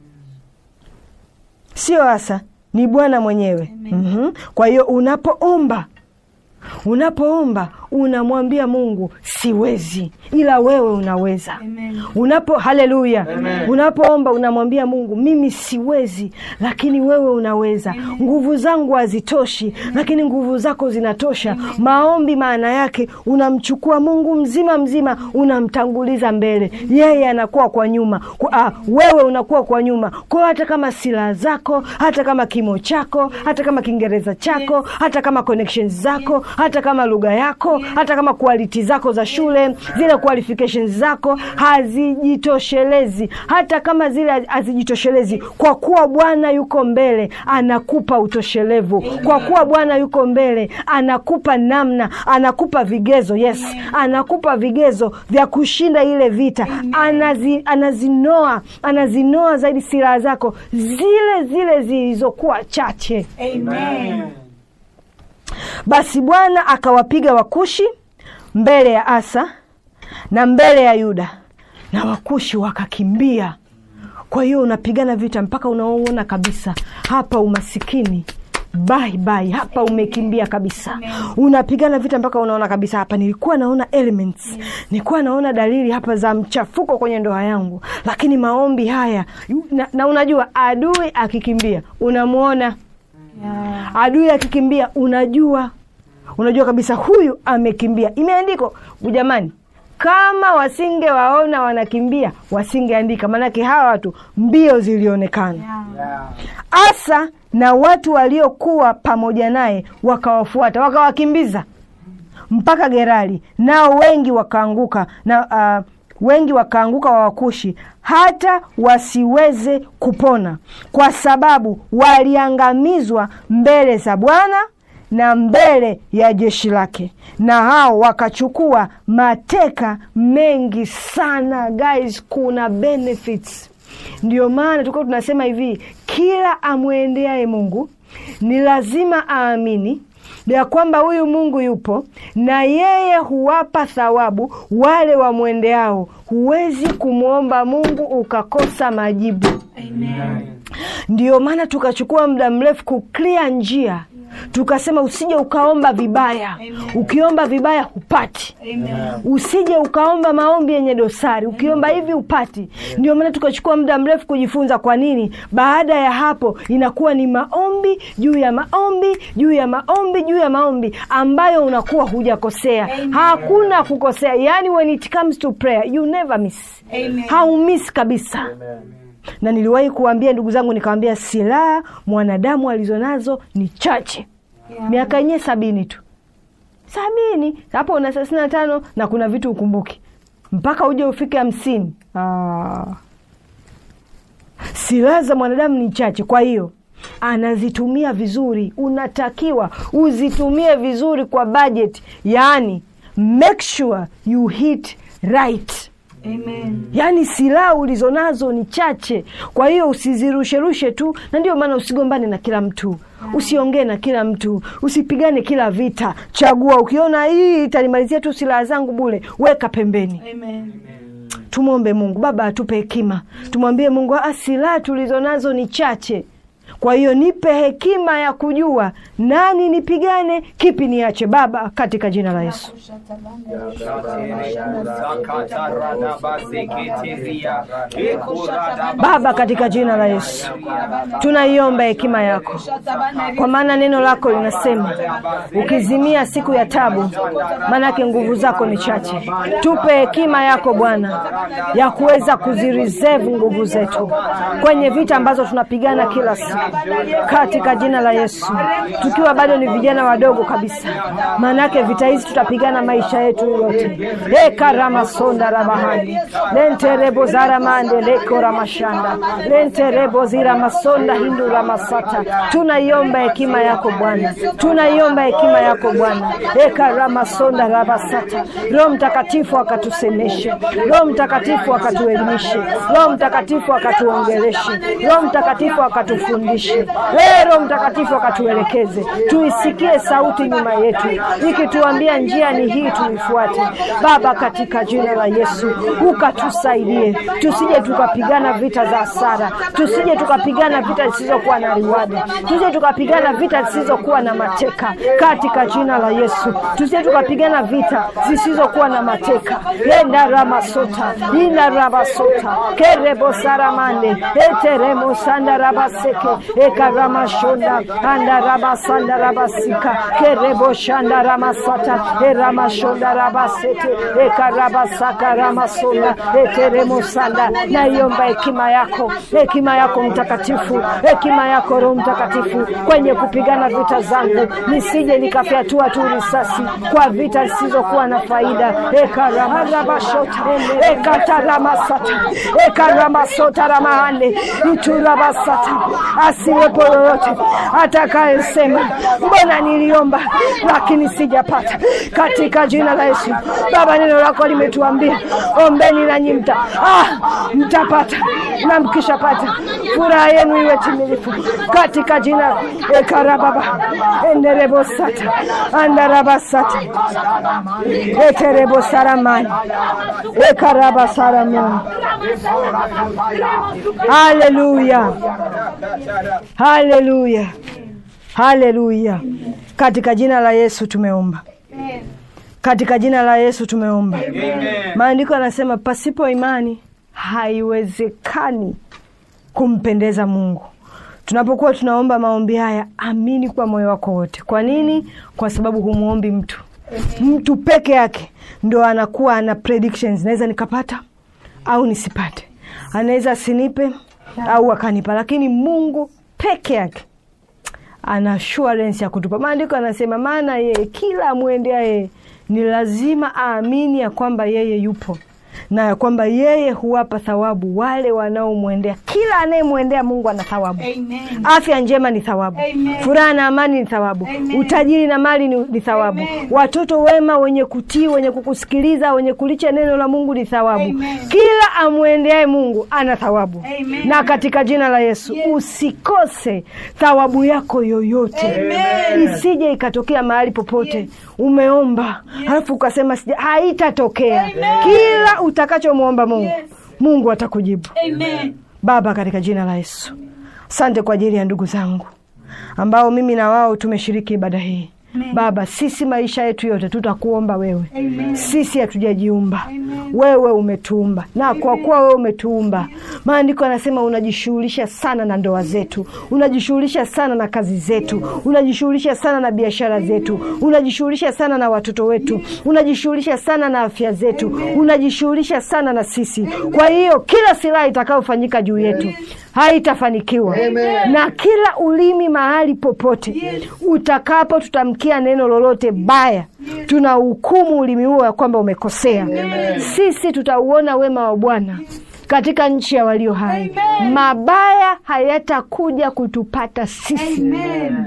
sio Asa, ni Bwana mwenyewe. Mhm. Kwa hiyo unapoomba, unapoomba unamwambia Mungu siwezi, ila wewe unaweza. Unapo haleluya, unapoomba unamwambia Mungu mimi siwezi, lakini wewe unaweza. Nguvu zangu hazitoshi, lakini nguvu zako zinatosha. Maombi maana yake unamchukua Mungu mzima mzima, unamtanguliza mbele, yeye anakuwa kwa nyuma kwa, ah, wewe unakuwa kwa nyuma. Kwa hiyo hata kama silaha zako, hata kama kimo chako, hata kama Kiingereza chako, hata kama connections zako, hata kama lugha yako, hata kama quality zako za shule, zile qualifications zako hazijitoshelezi, hata kama zile hazijitoshelezi, kwa kuwa Bwana yuko mbele, anakupa utoshelevu. Kwa kuwa Bwana yuko mbele, anakupa namna, anakupa vigezo. Yes, anakupa vigezo vya kushinda ile vita. Anazi, anazinoa anazinoa zaidi silaha zako zile zile zilizokuwa chache. Amen. Basi Bwana akawapiga Wakushi mbele ya Asa na mbele ya Yuda, na Wakushi wakakimbia. Kwa hiyo unapigana vita mpaka unaona kabisa hapa umasikini bye bye, hapa umekimbia kabisa. Unapigana vita mpaka unaona kabisa hapa, nilikuwa naona elements, nilikuwa naona dalili hapa za mchafuko kwenye ndoa yangu, lakini maombi haya na, na unajua adui akikimbia unamwona adui akikimbia unajua unajua kabisa huyu amekimbia imeandikwa jamani kama wasingewaona wanakimbia wasingeandika maanake hawa watu mbio zilionekana Yeah. asa na watu waliokuwa pamoja naye wakawafuata wakawakimbiza mpaka gerari nao wengi wakaanguka na uh, wengi wakaanguka wawakushi hata wasiweze kupona kwa sababu waliangamizwa mbele za bwana na mbele ya jeshi lake na hao wakachukua mateka mengi sana guys kuna benefits ndio maana tulikuwa tunasema hivi kila amwendeaye mungu ni lazima aamini ya kwamba huyu mungu yupo na yeye huwapa thawabu wale wamwendeao huwezi kumwomba mungu ukakosa majibu Amen. ndio maana tukachukua muda mrefu kuklia njia tukasema usije ukaomba vibaya ukiomba vibaya hupati Amen. usije ukaomba maombi yenye dosari ukiomba hivi upati ndio maana tukachukua muda mrefu kujifunza kwa nini baada ya hapo inakuwa ni maombi juu ya maombi juu ya maombi juu ya maombi ambayo unakuwa hujakosea hakuna kukosea yani when it comes to prayer you never miss Amen. haumiss kabisa Amen. na niliwahi kuambia ndugu zangu nikawambia silaha mwanadamu alizonazo ni chache Yeah. miaka yenyewe sabini tu sabini hapo una thelathini na tano na kuna vitu ukumbuki mpaka uje ufike hamsini Ah. silaha za mwanadamu ni chache kwa hiyo anazitumia vizuri unatakiwa uzitumie vizuri kwa budget yaani make sure you hit right Amen. yaani silaha ulizonazo ni chache kwa hiyo usizirusherushe tu na ndio maana usigombane na kila mtu usiongee na kila mtu usipigane kila vita chagua ukiona hii itanimalizia tu silaha zangu bule weka pembeni Amen. tumwombe mungu baba atupe hekima tumwambie mungu "Ah, silaha tulizo nazo ni chache kwa hiyo nipe hekima ya kujua nani nipigane kipi niache baba katika jina la yesu baba katika jina la yesu tunaiomba hekima yako kwa maana neno lako linasema ukizimia siku ya tabu maanake nguvu zako ni chache tupe hekima yako bwana ya kuweza kuzireserve nguvu zetu kwenye vita ambazo tunapigana kila siku katika jina la yesu tukiwa bado ni vijana wadogo kabisa maanake vita hizi tutapigana maisha yetu yote ekaramasonda rabahani lenterebo zaramande lekoramashanda lenterebo ziramasonda hinduramasata tunaiomba hekima yako bwana tunaiomba hekima yako bwana ekaramasonda rabasata roho mtakatifu akatusemeshe roho mtakatifu akatuelimishe roho mtakatifu akatuongeleshe roho mtakatifu akatufundishe Ee roho mtakatifu akatuelekeze tuisikie sauti nyuma yetu ikituambia njia ni hii tuifuate baba katika jina la yesu ukatusaidie tusije tukapigana vita za hasara tusije tukapigana vita zisizokuwa na riwada tusije tukapigana vita zisizokuwa na mateka katika jina la yesu tusije tukapigana vita zisizokuwa na mateka endaramasota indarabasota kerebosaramande eteremosandarabaseke ekaramashonda andarabasandarabasika kereboshandaramasata eramashondarabasete ekarabasakaramasonda eteremosanda naiomba hekima yako hekima yako mtakatifu hekima yako roho mtakatifu kwenye kupigana vita zangu nisije nikafyatua tu risasi kwa vita zisizokuwa na faida ekaramarabashota ekataramasata ekaramasota ramahande iturabasata asiwepo yoyote atakayesema mbona niliomba lakini sijapata katika jina la yesu baba neno lako limetuambia ombeni nanyi mta ah, mtapata na mkishapata furaha yenu iwe timilifu katika jina ekarababa enderebosata andarabasata eterebosaramani ekarabasaramani haleluya haleluya haleluya katika jina la yesu tumeomba katika jina la yesu tumeomba maandiko yanasema pasipo imani haiwezekani kumpendeza mungu tunapokuwa tunaomba maombi haya amini kwa moyo wako wote kwa nini kwa sababu humwombi mtu mtu peke yake ndo anakuwa ana predictions naweza nikapata au nisipate anaweza asinipe au akanipa lakini mungu peke yake ana assurance ya kutupa maandiko anasema maana yeye kila amwendea yeye ni lazima aamini ya kwamba yeye yupo na ya kwamba yeye huwapa thawabu wale wanaomwendea kila anayemwendea mungu ana thawabu Amen. afya njema ni thawabu Amen. furaha na amani ni thawabu Amen. utajiri na mali ni, ni thawabu Amen. watoto wema wenye kutii wenye kukusikiliza wenye kulicha neno la mungu ni thawabu Amen. kila amwendeaye mungu ana thawabu Amen. na katika jina la yesu Yes. usikose thawabu yako yoyote Amen. isije ikatokea mahali popote Yes. umeomba halafu ukasema sija haitatokea Amen. kila utakachomwomba mungu Yes. mungu atakujibu Amen. baba katika jina la yesu asante kwa ajili ya ndugu zangu ambao mimi na wao tumeshiriki ibada hii Amen. baba sisi maisha yetu yote tutakuomba wewe Amen. sisi hatujajiumba Amen. wewe umetuumba na kwa kuwa wewe umetuumba maandiko yanasema unajishughulisha sana na ndoa zetu unajishughulisha sana na kazi zetu unajishughulisha sana na biashara zetu unajishughulisha sana na watoto wetu unajishughulisha sana na afya zetu unajishughulisha sana na sisi kwa hiyo kila silaha itakayofanyika juu yetu haitafanikiwa na kila ulimi mahali popote utakapo tutamkia neno lolote baya tuna hukumu ulimi huo ya kwamba umekosea sisi tutauona wema wa bwana katika nchi ya walio hai Amen. mabaya hayatakuja kutupata sisi Amen.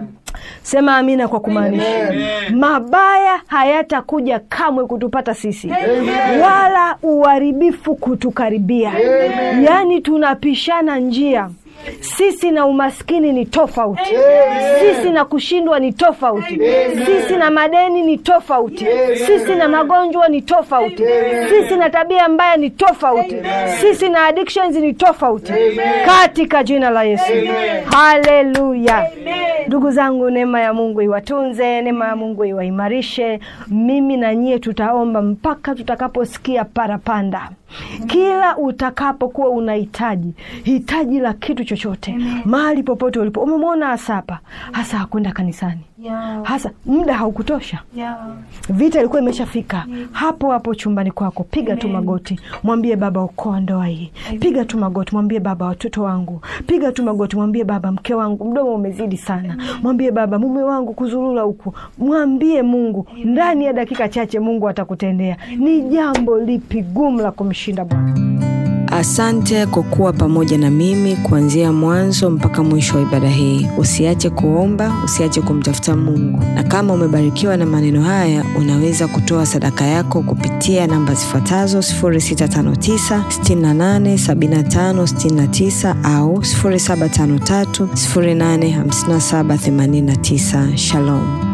sema amina kwa kumaanisha mabaya hayatakuja kamwe kutupata sisi wala uharibifu kutukaribia yaani tunapishana njia sisi na umaskini ni tofauti sisi na kushindwa ni tofauti sisi na madeni ni tofauti sisi na magonjwa ni tofauti sisi na tabia mbaya ni tofauti sisi na addictions ni tofauti katika jina la yesu haleluya ndugu zangu neema ya mungu iwatunze neema ya mungu iwaimarishe mimi na nyie tutaomba mpaka tutakaposikia parapanda kila utakapokuwa unahitaji hitaji la kitu chochote mahali popote ulipo umemwona hasa hapa hasa hakwenda kanisani Yeah. hasa muda haukutosha Yeah. vita ilikuwa imeshafika hapo hapo chumbani kwako piga tu magoti mwambie baba okoa ndoa hii piga tu magoti mwambie baba watoto wangu piga tu magoti mwambie baba mke wangu mdomo umezidi sana mwambie baba mume wangu kuzurura huku mwambie mungu ndani ya dakika chache mungu atakutendea ni jambo lipi gumu la kumshinda bwana Asante kwa kuwa pamoja na mimi kuanzia mwanzo mpaka mwisho wa ibada hii. Usiache kuomba, usiache kumtafuta Mungu, na kama umebarikiwa na maneno haya, unaweza kutoa sadaka yako kupitia namba zifuatazo 0659 68 75 69 au 0753 085789. Shalom.